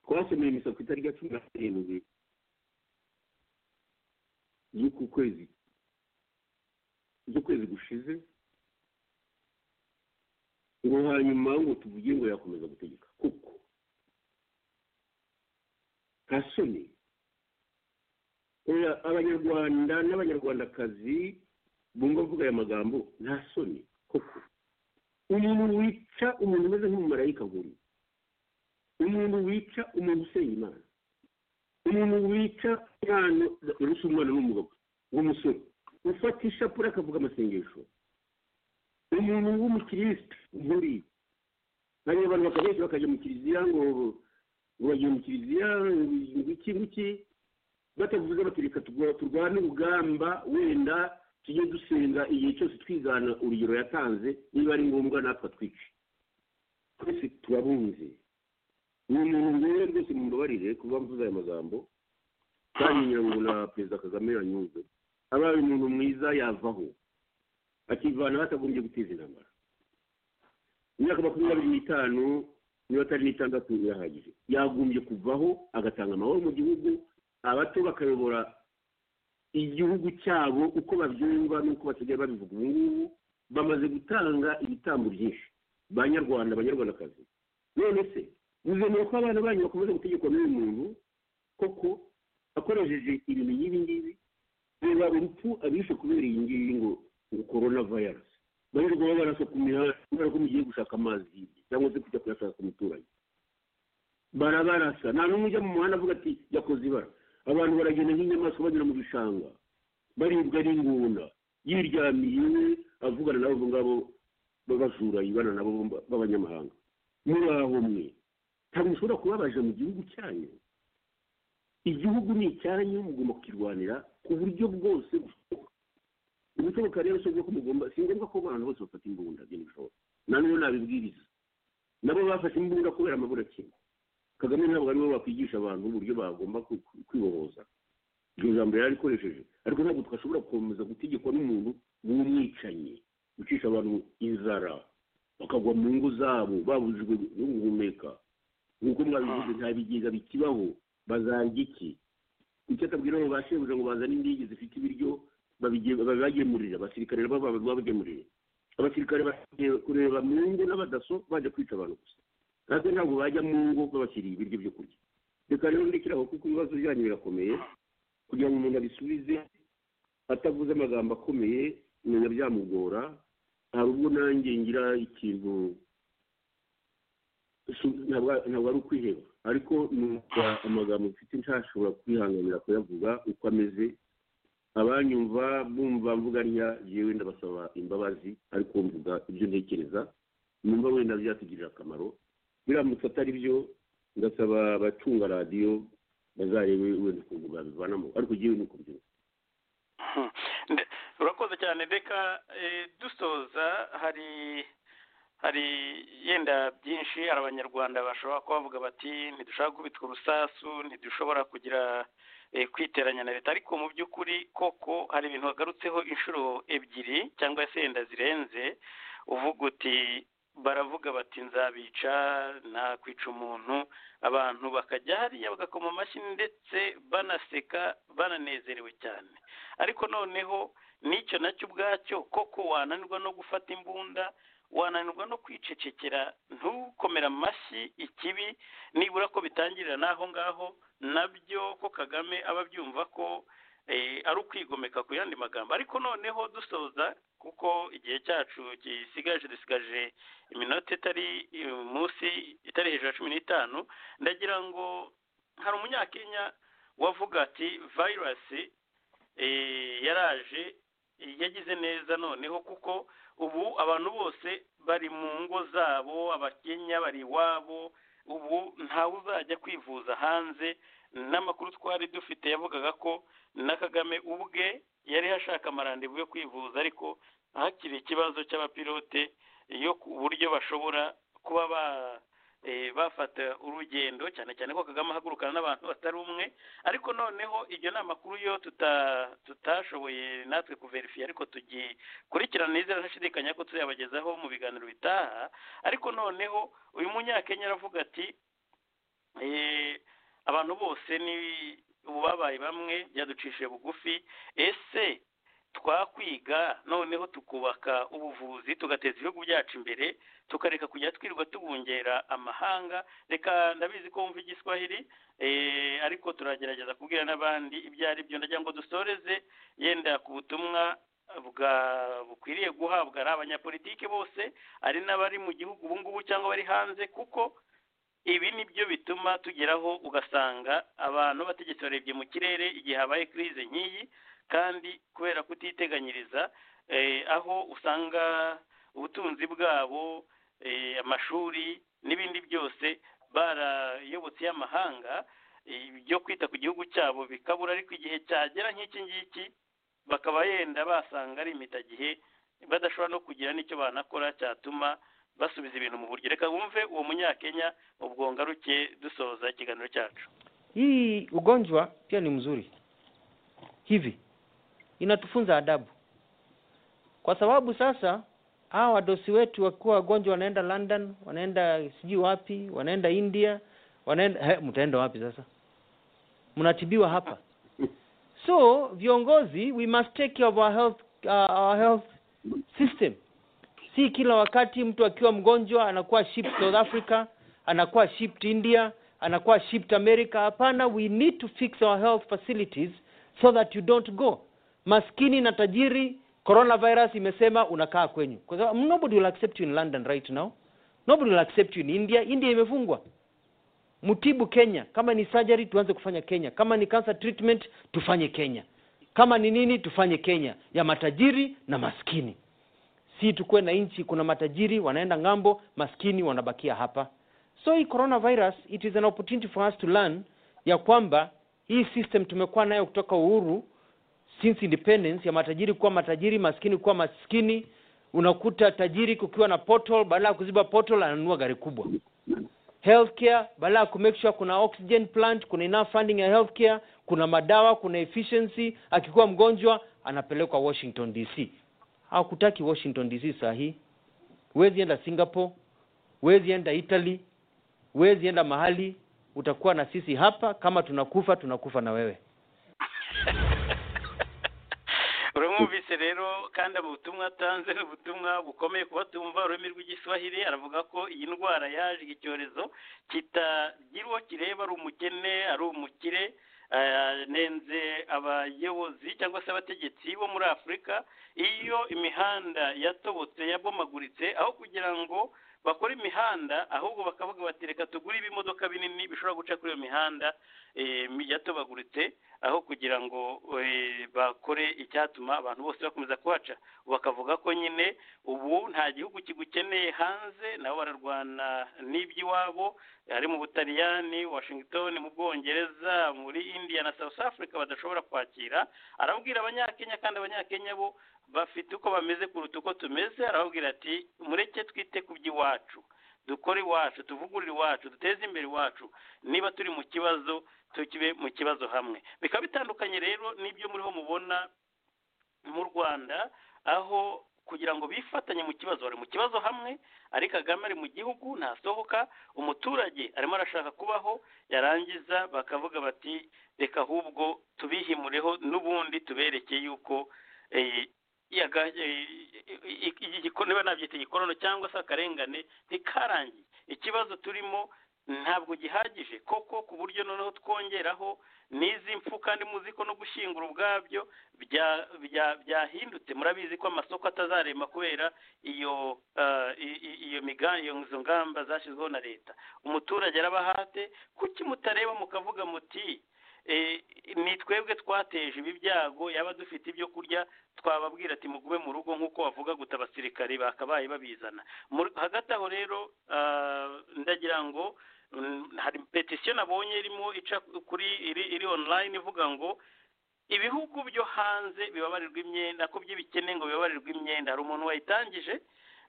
D: twasomeye imisoro ku itariki ya cumi na karindwi z'uku kwezi z'ukwezi gushize ngo hanyuma ngo tuvuge ngo yakomeza gutegeka kuko nta soni Oya, abanyarwanda n'abanyarwandakazi bumva avuga aya magambo nta soni koko umuntu wica umuntu umeze nk'umumarayika nk'uyu umuntu wica umuntu usenya imana umuntu wica umwana uretse umwana n'umugabo w'umusore ufata ishapure akavuga amasengesho umuntu w'umukirisitu nk'uriya hari abantu bakabenshi bakajya mu kiliziya ngo ngo bagiye mu kiliziya ngo iki ngiki batavuze bati reka tugo- turwane urugamba wenda tujye dusenga igihe cyose twigana urugero yatanze niba ari ngombwa natwe twice twese turabunze ni umuntu rero rwose mumbabarire kuba mvuze aya magambo kandi ngira ngo na perezida kagame yanyuze abaye umuntu mwiza yavaho akivana aho atagombye guteza intambara imyaka makumyabiri n'itanu niba atari n'itandatu irahagije yagombye kuvaho agatanga amahoro mu gihugu abato bakayobora igihugu cyabo uko babyumva n'uko basigaye babivuga ubu ngubu bamaze gutanga ibitambo byinshi banyarwanda abanyarwandakazi none se muzemera ko abana banyu bakomeza gutegekwa n'uyu muntu koko akoresheje ibintu nk'ibi ngibi reba urupfu abishe kubera iyi ngiyi ngo ngo korona vayirasi barirwa babaraso ku mihanda kubera ko mugiye gushaka amazi hirya cyangwa se kujya kuyashaka ku muturage barabarasa nta n'umwe ujya mu muhanda avuga ati yakoze ibara abantu baragenda nk'inyamaswa banyura mu bishanga baribwa n'ingunda yiryamiye iwe avugana n'abo ngabo b'abajura yibana nabo b'abanyamahanga muri aho mwe ntabwo mushobora kubabaje mu gihugu cyanyu igihugu ni icyanyu mugomba kukirwanira ku buryo bwose bushoboka ibishoboka rero si ko mugomba si ngombwa ko abantu bose bafata imbunda byari bishoboka nta n'uwo nabibwiriza nabo bafashe imbunda kubera amaburakingo kagame ntabwo ariwe wakwigisha abantu uburyo bagomba ku- ku- kwibohoza iryo jambo yari arikoresheje ariko ntabwo twashobora gukomeza gutegekwa n'umuntu w'umwicanyi ucisha abantu inzara bakagwa mu ngo zabo babujijwe no guhumeka nk'uko mwabivuze nta bigega bikibaho bazarya iki icyo atabwira abo ba shebuja ngo bazane indege zifite ibiryo babige- babibagemurira abasirikare nabo baba- babagemurire abasirikare bagiye kureba mu ngo n'abadaso baje kwica abantu gusa natwe ntabwo bajya mu ngo babashyiriye ibiryo byo kurya reka rero ndekeraho kuko ibibazo byanyu birakomeye kugira ngo umuntu abisubize atavuze amagambo akomeye umenya byamugora hari ubwo nanjye ngira ikintu si- ntabwo ntabwo ari ukwiheba ariko numva amagambo mfite ntashobora kwihanganira kuyavuga uko ameze abanyumva bumva mvuga ntya yewe ndabasaba imbabazi ariko mvuga ibyo ntekereza numva wenda byatugirira akamaro biramutse atari byo ndasaba abacunga radiyo bazarebe wenda ukuntu babivanamo ariko yewe ni uko byumva
C: Hmm. Nde- urakoze cyane reka eh, dusoza hari hari yenda byinshi hari abanyarwanda bashobora kuba bavuga bati ntidushobora gukubitwa urusasu ntidushobora kugira eh, kwiteranya na leta ariko mu by'ukuri koko hari ibintu wagarutseho inshuro ebyiri cyangwa se yenda zirenze uvuga uti baravuga bati nzabica nakwica umuntu abantu bakajya hariya bagakoma amashyi ndetse banaseka bananezerewe cyane ariko noneho n'icyo nacyo ubwacyo koko wananirwa no gufata imbunda wananirwa no kwicecekera ntukomere amashyi ikibi nibura ko bitangirira n'aho ngaho nabyo ko kagame aba abyumva ko eh, ari ukwigomeka ku yandi magambo ariko noneho dusoza kuko igihe cyacu gisigaje dusigaje iminota itari eh, munsi itari hejuru ya cumi n'itanu ndagira ngo hari umunyakenya wavuga ati vayirasi eh, yaraje eh, yagize neza noneho kuko ubu abantu bose bari mu ngo zabo abakenya bari iwabo ubu ntawe uzajya kwivuza hanze n'amakuru twari dufite yavugaga ko na kagame ubwe yari ashaka amarandevu yo kwivuza ariko hakiri ikibazo cy'abapilote yo ku buryo bashobora kuba ba eh, bafata urugendo cyane cyane ko kagame ahagurukana n'abantu batari umwe ariko noneho iryo ni amakuru yo tuta- tutashoboye natwe kuverifiya ariko tugikurikirana neza ntashidikanya ko tuzayabagezaho mu biganiro bitaha ariko noneho uyu munyakenya aravuga ati eh, abantu bose ni ubu babaye bamwe byaducishije bugufi ese twakwiga noneho tukubaka ubuvuzi tugateza ibihugu byacu imbere tukareka kujya twirirwa tubungera amahanga reka ndabizi ko wumva igiswahili eh, ariko turagerageza kubwira n'abandi ibyo ari byo ndagira ngo dusoreze yenda ku butumwa bwa bukwiriye guhabwa ari abanyapolitiki bose ari n'abari mu gihugu ubu ngubu cyangwa bari hanze kuko ibi ni byo bituma tugeraho ugasanga abantu bategetsi barebye mu kirere igihe habaye kirize nk'iyi kandi kubera kutiteganyiriza eh, aho usanga ubutunzi bwabo eh, amashuri n'ibindi byose barayobotse y'amahanga eh, ibyo kwita ku gihugu cyabo bikabura ariko igihe cyagera nk'iki ngiki bakaba yenda basanga ari impitagihe badashobora no kugira n'icyo banakora cyatuma basubiza ibintu mu buryo reka wumve uwo munyakenya ubwo ngaruke dusoza ikiganiro cyacu
E: Hii ugonjwa pia ni mzuri hivi, inatufunza adabu, kwa sababu sasa hawa wadosi wetu wakiwa wagonjwa wanaenda London, wanaenda sijui wapi, wanaenda India, wanaenda he, mtaenda wapi sasa? Mnatibiwa hapa. So viongozi, we must take care of our health, uh, our health system. Si kila wakati mtu akiwa mgonjwa anakuwa shipped South Africa, anakuwa shipped India, anakuwa shipped America. Hapana, we need to fix our health facilities so that you don't go. Maskini na tajiri, coronavirus imesema unakaa kwenyu, kwa sababu nobody will accept you in London right now, nobody will accept you in India. India imefungwa mtibu Kenya. Kama ni surgery tuanze kufanya Kenya, kama ni cancer treatment tufanye Kenya, kama ni nini tufanye Kenya, ya matajiri na maskini. Si tukuwe na nchi, kuna matajiri wanaenda ng'ambo, maskini wanabakia hapa. So hii coronavirus it is an opportunity for us to learn ya kwamba hii system tumekuwa nayo kutoka uhuru since independence, ya matajiri kuwa matajiri, maskini kuwa maskini. Unakuta tajiri kukiwa na portal, badala ya kuziba portal ananunua gari kubwa healthcare badala ya kumake sure kuna oxygen plant kuna enough funding ya healthcare kuna madawa kuna efficiency akikuwa mgonjwa anapelekwa washington dc hakutaki washington dc saa hii huwezi enda singapore huwezi enda italy huwezi enda mahali utakuwa na sisi hapa kama tunakufa tunakufa na wewe
C: uramwumvise rero kandi mu butumwa atanze ni ubutumwa bukomeye kuba tumva ururimi rw'igiswahili aravuga ko iyi ndwara yaje iki cyorezo kitagira uwo kireba ari umukene ari umukire eh, nenze abayobozi cyangwa se abategetsi bo muri afurika iyo imihanda yatobotse yabomaguritse aho kugira ngo bakora imihanda ahubwo bakavuga bati reka tugure ibimodoka binini bishobora guca kuri iyo mihanda eh, mi- yatobaguritse aho kugira ngo eh, bakore icyatuma abantu bose bakomeza kuhaca bakavuga ko nyine ubu nta gihugu kigukeneye hanze nabo bararwana n'iby'iwabo ari mu butaliyani washington mu bwongereza muri india na south africa badashobora kwakira arabwira abanyakenya kandi abanyakenya bo bafite uko bameze kuruta uko tumeze arababwira ati mureke twite ku by'iwacu dukore iwacu tuvugurure iwacu duteze imbere iwacu niba turi mu kibazo tukibe mu kibazo hamwe bikaba bitandukanye rero n'ibyo muriho mubona mu rwanda aho kugira ngo bifatanye mu kibazo bari mu kibazo hamwe ari kagame ari mu gihugu ntasohoka umuturage arimo arashaka kubaho yarangiza bakavuga bati reka ahubwo tubihimureho n'ubundi tubereke yuko eh, yaga- eh, iki- iki giko- niba nabyita igikonono cyangwa se akarengane ntikarangiye ikibazo turimo ntabwo gihagije koko ku buryo noneho twongeraho n'izi mfu kandi muzi ko no gushyingura ubwabyo bya- bya- byahindutse murabizi ko amasoko atazarema kubera iyo ah, i- i- iyo miga- iyo izo ngamba zashyizweho na leta umuturage arabahate kuki mutareba mukavuga muti eh, ni twebwe twateje ibi byago yaba dufite ibyo kurya twababwira ati mugume mu rugo nk'uko wavuga guta abasirikare bakabaye babizana Mu- hagati aho rero ah, ndagira ngo mm, hari petisiyo nabonye irimo ica kuri iri, iri online ivuga ngo ibihugu byo hanze bibabarirwa imyenda ko byo bikeneye ngo bibabarirwe imyenda hari umuntu wayitangije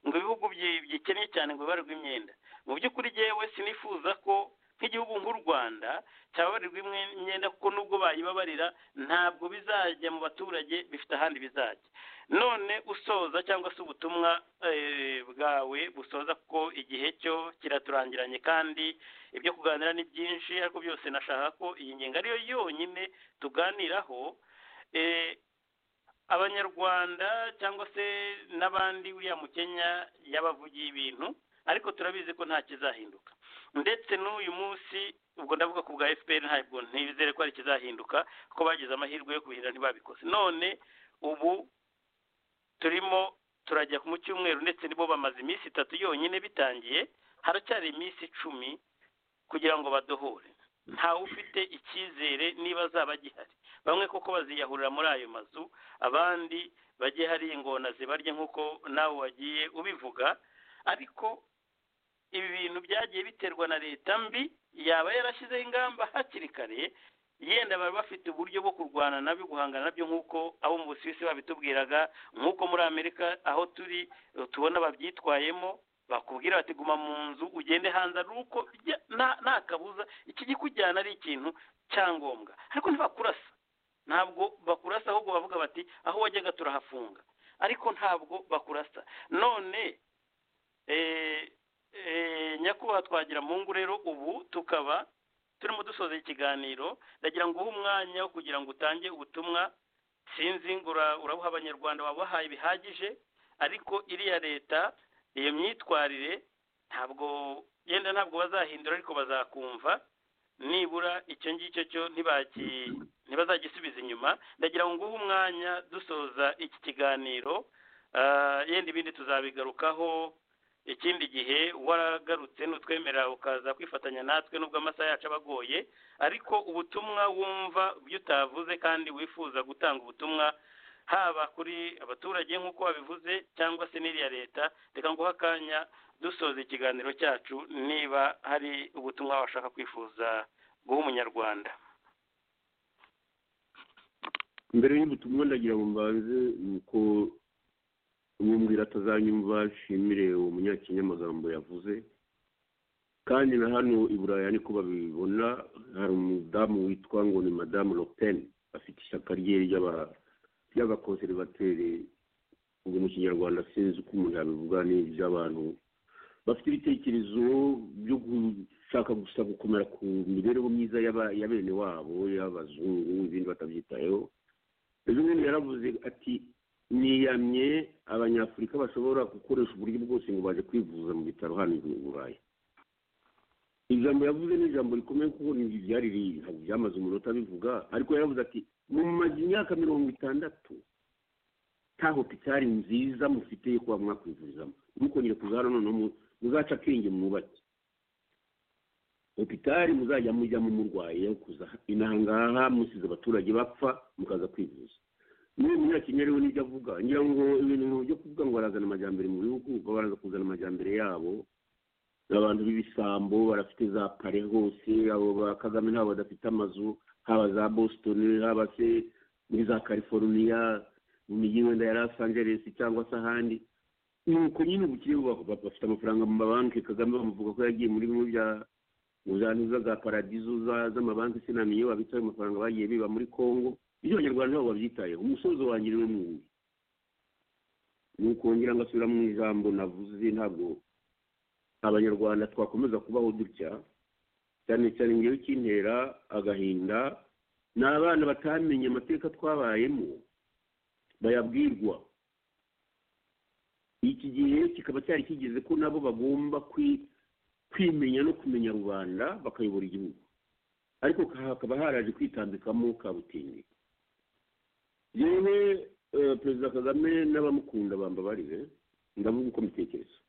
C: ngo ibihugu byi- bikeneye cyane ngo bibarirwe imyenda mu by'ukuri jyewe sinifuza ko nk'igihugu nk'u rwanda cyababarirwa imwe- imyenda kuko nubwo bayibabarira ntabwo bizajya mu baturage bifite ahandi bizajya none usoza cyangwa se ubutumwa eh, bwawe busoza ko igihe cyo kiraturangiranye kandi ibyo kuganira ni byinshi ariko byose nashaka ko iyi ngingo ariyo yonyine tuganiraho eh, abanyarwanda cyangwa se n'abandi uriya mukenya yabavugiye ibintu ariko turabizi ko nta kizahinduka ndetse n'uyu munsi ubwo ndavuga ku bwa fpr ntabwo ntizere ko hari ikizahinduka ko bagize amahirwe yo kubihindura ntibabikoze none ubu turimo turajya mu cyumweru ndetse nibo bamaze iminsi itatu yonyine bitangiye haracyari iminsi icumi kugira ngo badohore ntawe ufite icyizere niba azaba agihari bamwe koko baziyahurira muri ayo mazu abandi bajye hari ingona zibarya nk'uko nawe wagiye ubivuga ariko ibi bintu byagiye biterwa na leta mbi yaba yarashyizeho ingamba hakiri kare yenda bari bafite uburyo bwo kurwana nabyo guhangana nabyo nk'uko abo mu busuwisi babitubwiraga nk'uko muri amerika aho turi eh, tubona babyitwayemo bakubwira bati guma mu nzu ugende hanze ari uko bijya- nta- nta kabuza iki gikujyana ari ikintu cyangombwa ariko ntibakurasa ntabwo bakurasa ahubwo bavuga bati aho wajyaga turahafunga ariko ntabwo bakurasa none eh, eh, nyakubahwa twagira mungu rero ubu tukaba turimo dusoza ikiganiro ndagira ngo uhe umwanya wo kugira ngo utange ubutumwa sinzi ngo ura- urabuha abanyarwanda wabahaye bihagije ariko iriya leta iyo myitwarire ntabwo yenda ntabwo bazahindura ariko bazakumva nibura icyo ngicyo cyo ntibaki ntibazagisubiza inyuma ndagira ngo nguhe umwanya dusoza iki kiganiro Ah, yenda ibindi tuzabigarukaho ikindi gihe waragarutse nutwemerera ukaza kwifatanya natwe nubwo amasaha yacu aba agoye ariko ubutumwa wumva ibyo utavuze kandi wifuza gutanga ubutumwa haba kuri abaturage nk'uko wabivuze cyangwa se n'iriya leta reka nguhe akanya dusoza ikiganiro cyacu niba hari ubutumwa washaka kwifuza guha umunyarwanda
D: mbere y'ubutumwa ndagira ngo mbanze ni uko umwumvira atazanyumva nshimire uwo munyakenya amagambo yavuze kandi na hano i buraya niko babibona hari umudamu witwa ngo ni madamu lopen afite ishyaka rye ry'aba- ry'abakonservateri ubu mu kinyarwanda sinzi uko umuntu yabivuga ni iby'abantu bafite ibitekerezo byo gushaka gusa gukomera ku mibereho myiza y'aba- ya bene wabo y'abazungu ibindi batabyitayeho ejo bundi yaravuze ati niyamye abanyafurika bashobora gukoresha uburyo bwose ngo baje kwivuza mu bitaro hano i burayi ijambo yavuze ni ijambo rikomeye kuko ni byari riri ntabwo byamaze umunota bivuga ariko yaravuze ati mumaze imyaka mirongo itandatu nta hopitari nziza mufite yo kuba mwakwivurizamo ntimukongere kuza hano noneho mu- muzaca akenge mwubake hopitari muzajya mujyamo murwaye kuza inahangaha musize abaturage bapfa mukaza kwivuza niba umunyakinya rero nibyo avuga ngira ngo ibintu byo kuvuga ngo barazana amajyambere mu bihugu babanza kuzana amajyambere yabo abantu b'ibisambo barafite za pare hose abo ba kagame ntabwo badafite amazu haba za boston haba se muri za california mu mijyi wenda ya los angeles cyangwa se ahandi ni uko nyine ubukire bubaho bafite amafaranga mu mabanki kagame bamuvuga ko yagiye muri bimwe bya mu zantuza za paradizo za- z'amabanki sinamenye babitse ayo mafaranga bagiye biba muri congo ibyo abanyarwanda nabo babyitayeho umusozo wanjye niwe mwundi ni ukongera ngo asubira mu ijambo navuze ntabwo abanyarwanda twakomeza kubaho dutya cyane cyane ngewe kintera agahinda ni abana batamenye amateka twabayemo bayabwirwa iki gihe kikaba cyari kigeze ko nabo bagomba kwi- kwimenya no kumenya rubanda bakayobora igihugu ariko hakaba haraje kwitambikamo kabutindi yewe eh, perezida kagame n'abamukunda bambabarire ndavuga uko mbitekereza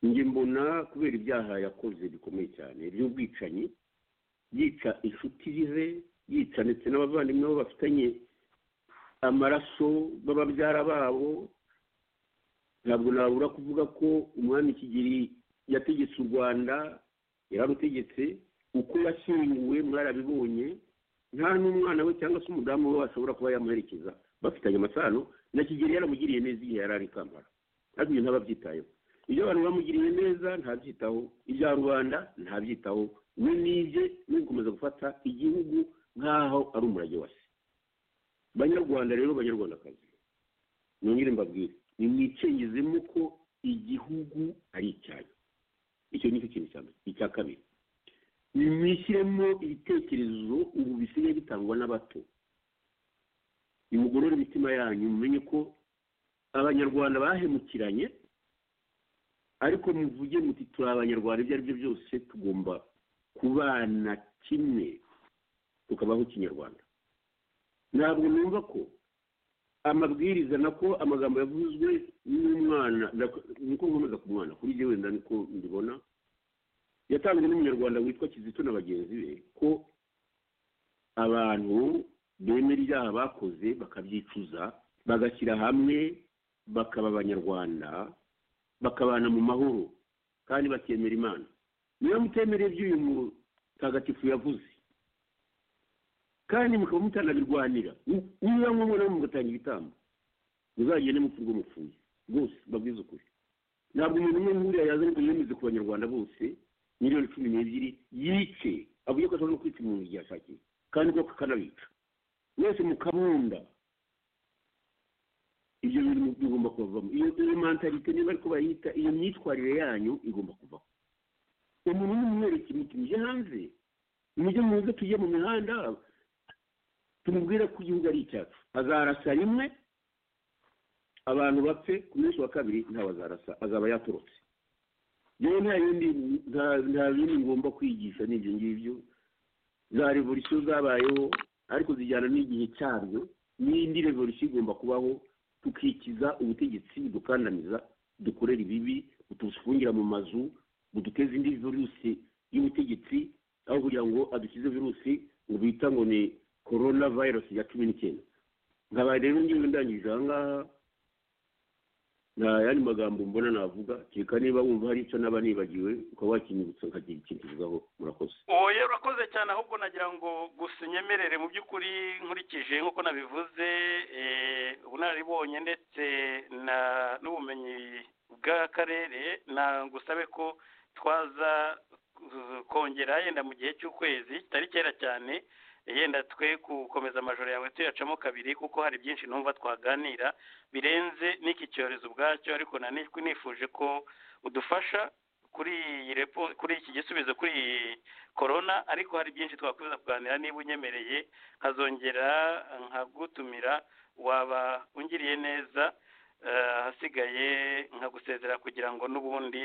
D: njye mbona kubera ibyaha yakoze bikomeye cyane by'ubwicanyi yica inshuti ze yica ndetse n'abavandimwe bo bafitanye amaraso b'ababyara babo ntabwo nabura kuvuga ko umwami kigeli yategetse u rwanda yararutegetse uko yashyinguwe mwarabibonye nta n'umwana we cyangwa se umudamu we washobora kuba yamuherekeza bafitanye amasano na kigeli yaramugiriye neza igihe yari ari i kampala ariko ibyo ntababyitayeho ibyo abantu bamugiriye neza ntabyitaho ibya rubanda ntabyitaho we n'ibye no gukomeza gufata igihugu nk'aho ari umurage wa se banyarwanda rero banyarwandakazi nongere mbabwire nimwicengezemo ko igihugu ari icyanyu icyo ni cyo kintu cya mbere icya kabiri nimwishyiremo ibitekerezo ubu bisigaye bitangwa n'abato nimugorore imitima yanyu mumenye ko abanyarwanda bahemukiranye ariko muvuge muti turi abanyarwanda ibyo ari byo byose tugomba kubana kimwe tukabaho kinyarwanda ntabwo numva ko amabwiriza nako amagambo yavuzwe n'umwana nako- niko nkomeza ku mwana kuri jye wenda niko mbibona yatanzwe n'umunyarwanda witwa kizito na bagenzi be ko abantu bemera ibyaha bakoze bakabyicuza bagashyira hamwe bakaba abanyarwanda bakabana mu mahoro kandi bakemera imana niba mutemereye iby'uyu mutagatifu yavuze kandi mukaba mutanabirwanira ni- niba mubona mugatanga ibitambo muzagende mupfa urwo mupfuye rwose babwize ukuri ntabwo umuntu umwe nkuriya yazanye ngo yemeze ku banyarwanda bose miliyoni cumi n'ebyiri yice avuye ko ashobora no kwica umuntu igihe ashakiye kandi ko akanabica mwese mukabunda ibyo bintu bigomba kubavamo iyo iyo mantalite niba ariko bayita iyo myitwarire yanyu igomba kuvaho umuntu umwe mwereke muti mujye hanze mujye muze tujye mu mihanda tumubwire ko igihugu ari icyacu azarasa rimwe abantu bapfe ku munsi wa kabiri ntawe azarasa azaba yatorotse yewe nta yindi nta- nta bindi ngomba kwigisha n'ibyo ngibyo za revolisiyo zabayeho ariko zijyana n'igihe cyabyo n'indi revolisiyo igomba kubaho tukikiza ubutegetsi budukandamiza dukorera ibibi butufungira mu mazu buduteza indi virusi y'ubutegetsi aho kugira ngo adukize virusi ngo bita ngo ni korona virusi ya cumi n'icyenda nkaba rero ngewe ndangije aha ngaha nta yandi magambo mbona navuga kereka niba wumva hari icyo naba nibagiwe ukaba wakinyibutsa nkagira ikindi uvugaho murakoze
C: oya urakoze cyane ahubwo nagira ngo gusa unyemerere mu by'ukuri nkurikije nk'uko nabivuze eh, ubunararibonye ndetse na- n'ubumenyi bw'akarere na ngusabe ko twaza eh, kongera yenda mu gihe cy'ukwezi kitari kera cyane yenda twe gukomeza amajoro yawe tuyacamo kabiri kuko hari byinshi numva twaganira birenze n'iki cyorezo ubwacyo ariko nani nifuje ko udufasha kuri iyi repo kuri iki gisubizo kuri iyi korona ariko hari byinshi twakomeza kuganira niba unyemereye nkazongera nkagutumira waba ungiriye neza eh, ahasigaye nkagusezera kugira ngo n'ubundi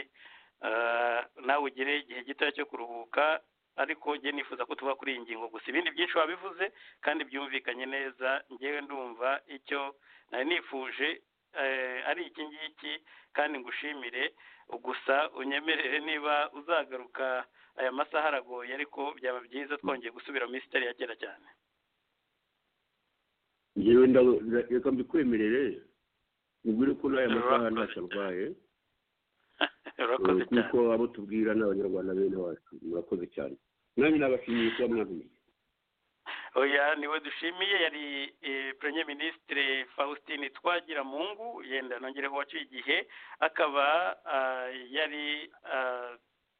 C: eh, nawe ugire igihe gitoya cyo kuruhuka ariko njye nifuza ko tuva kuri iyi ngingo gusa ibindi byinshi wabivuze kandi byumvikanye neza ngewe ndumva icyo nari nifuje eh, ari iki ngiki kandi ngushimire gusa unyemerere niba uzagaruka aya masaha aragoye ariko byaba byiza twongeye gusubira muri sitari ya kera cyane
D: ngewe nda- nda- reka mbikwemerere ubwire ko n'aya masaha
C: Urakoze.
D: ntacyo arwaye
C: urakoze
D: Eh,
C: cyane
D: kuko abo tubwira ni abanyarwanda bene wacu murakoze cyane nanjye nabashimiye kuba mwabonye
C: oya niwe dushimiye yari eh, premier ministre faustin twagiramungu yenda nongereho waciye igihe akaba ah, yari ah,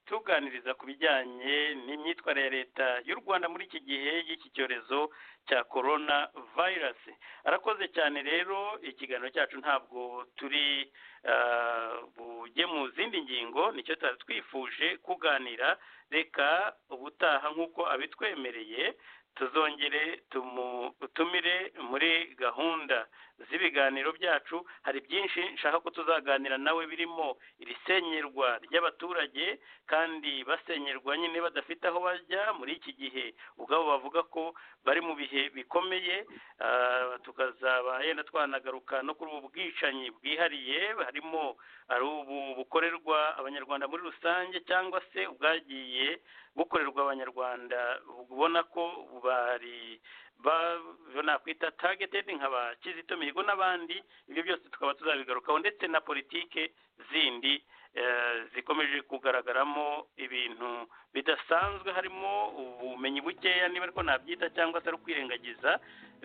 C: tuganiriza ku bijyanye n'imyitwarire ya leta y'u rwanda muri iki gihe y'iki cyorezo cya corona virus arakoze cyane rero ikiganiro cyacu ntabwo turi ah, bujye mu zindi ngingo nicyo tutari twifuje kuganira reka ubutaha nk'uko abitwemereye tuzongere tumutumire muri gahunda z'ibiganiro byacu hari byinshi nshaka ko tuzaganira nawe birimo iri senyerwa ry'abaturage kandi basenyerwa nyine badafite aho bajya muri iki gihe ubwabo bavuga ko bari mu bihe bikomeye ah, tukazaba yenda twanagaruka no kuri ubu bwicanyi bwihariye harimo ari ubu bukorerwa abanyarwanda muri rusange cyangwa se ubwagiye bukorerwa abanyarwanda ubona ko bari ba- nakwita targeted nka ba kizito mihigo n'abandi ibyo byose tukaba tuzabigarukaho ndetse na politike zindi eh, zikomeje kugaragaramo ibintu bidasanzwe harimo ubumenyi bukeya niba ariko nabyita cyangwa se ari ukwirengagiza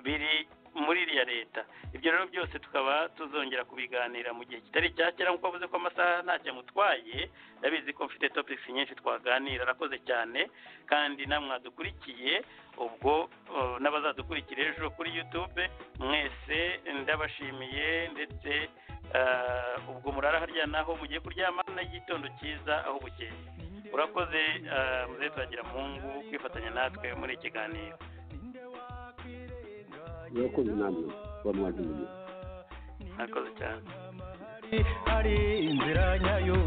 C: biri muri iriya leta ibyo rero byose tukaba tuzongera kubiganira mu gihe kitari cya kera nk'uko wavuze ko amasaha ntacyo amutwaye ndabizi ko mfite topics nyinshi twaganira arakoze cyane kandi namwe mwadukurikiye ubwo uh, n'abazadukurikira ejo kuri youtube mwese ndabashimiye ndetse uh, ubwo murara harya naho mugiye kuryama n'igitondo cyiza aho bukeye urakoze uh, muzehe twagira muhungu kwifatanya natwe muri iki kiganiro
D: murakoze namwe kuba mwabonye
C: murakoze cyane
B: ari inzira nyayo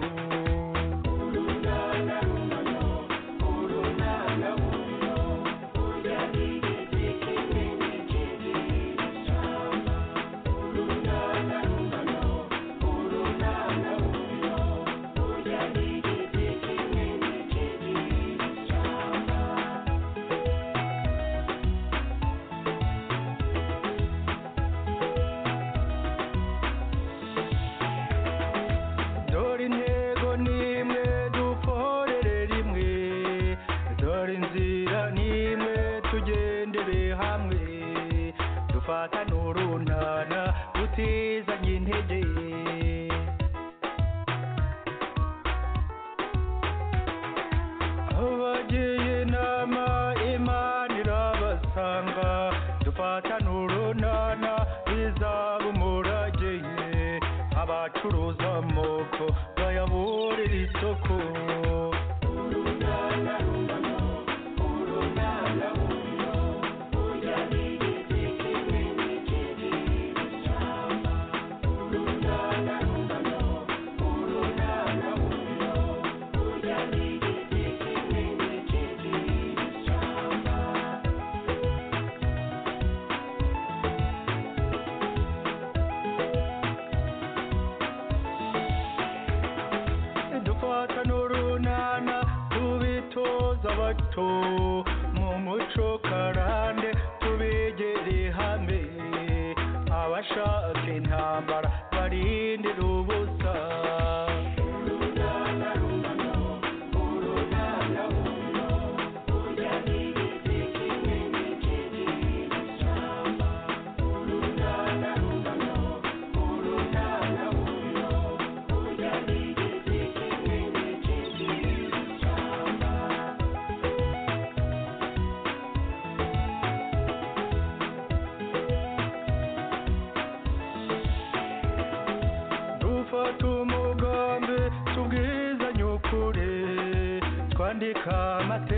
B: dore intego n'imwe dukorere rimwe dore inzira n'imwe tugendere hamwe dufatane urunana tutizanye intege abagiye inama imana irabasanga dufatane urunana bizaba umurage abacuruza amoko bayaburira isoko dufata n'urunana tubitoza bato mu muco karande tubegere hamwe abashaka intambara barindira ubusa dufata umugambi tubwizanye ukuri twandika amateka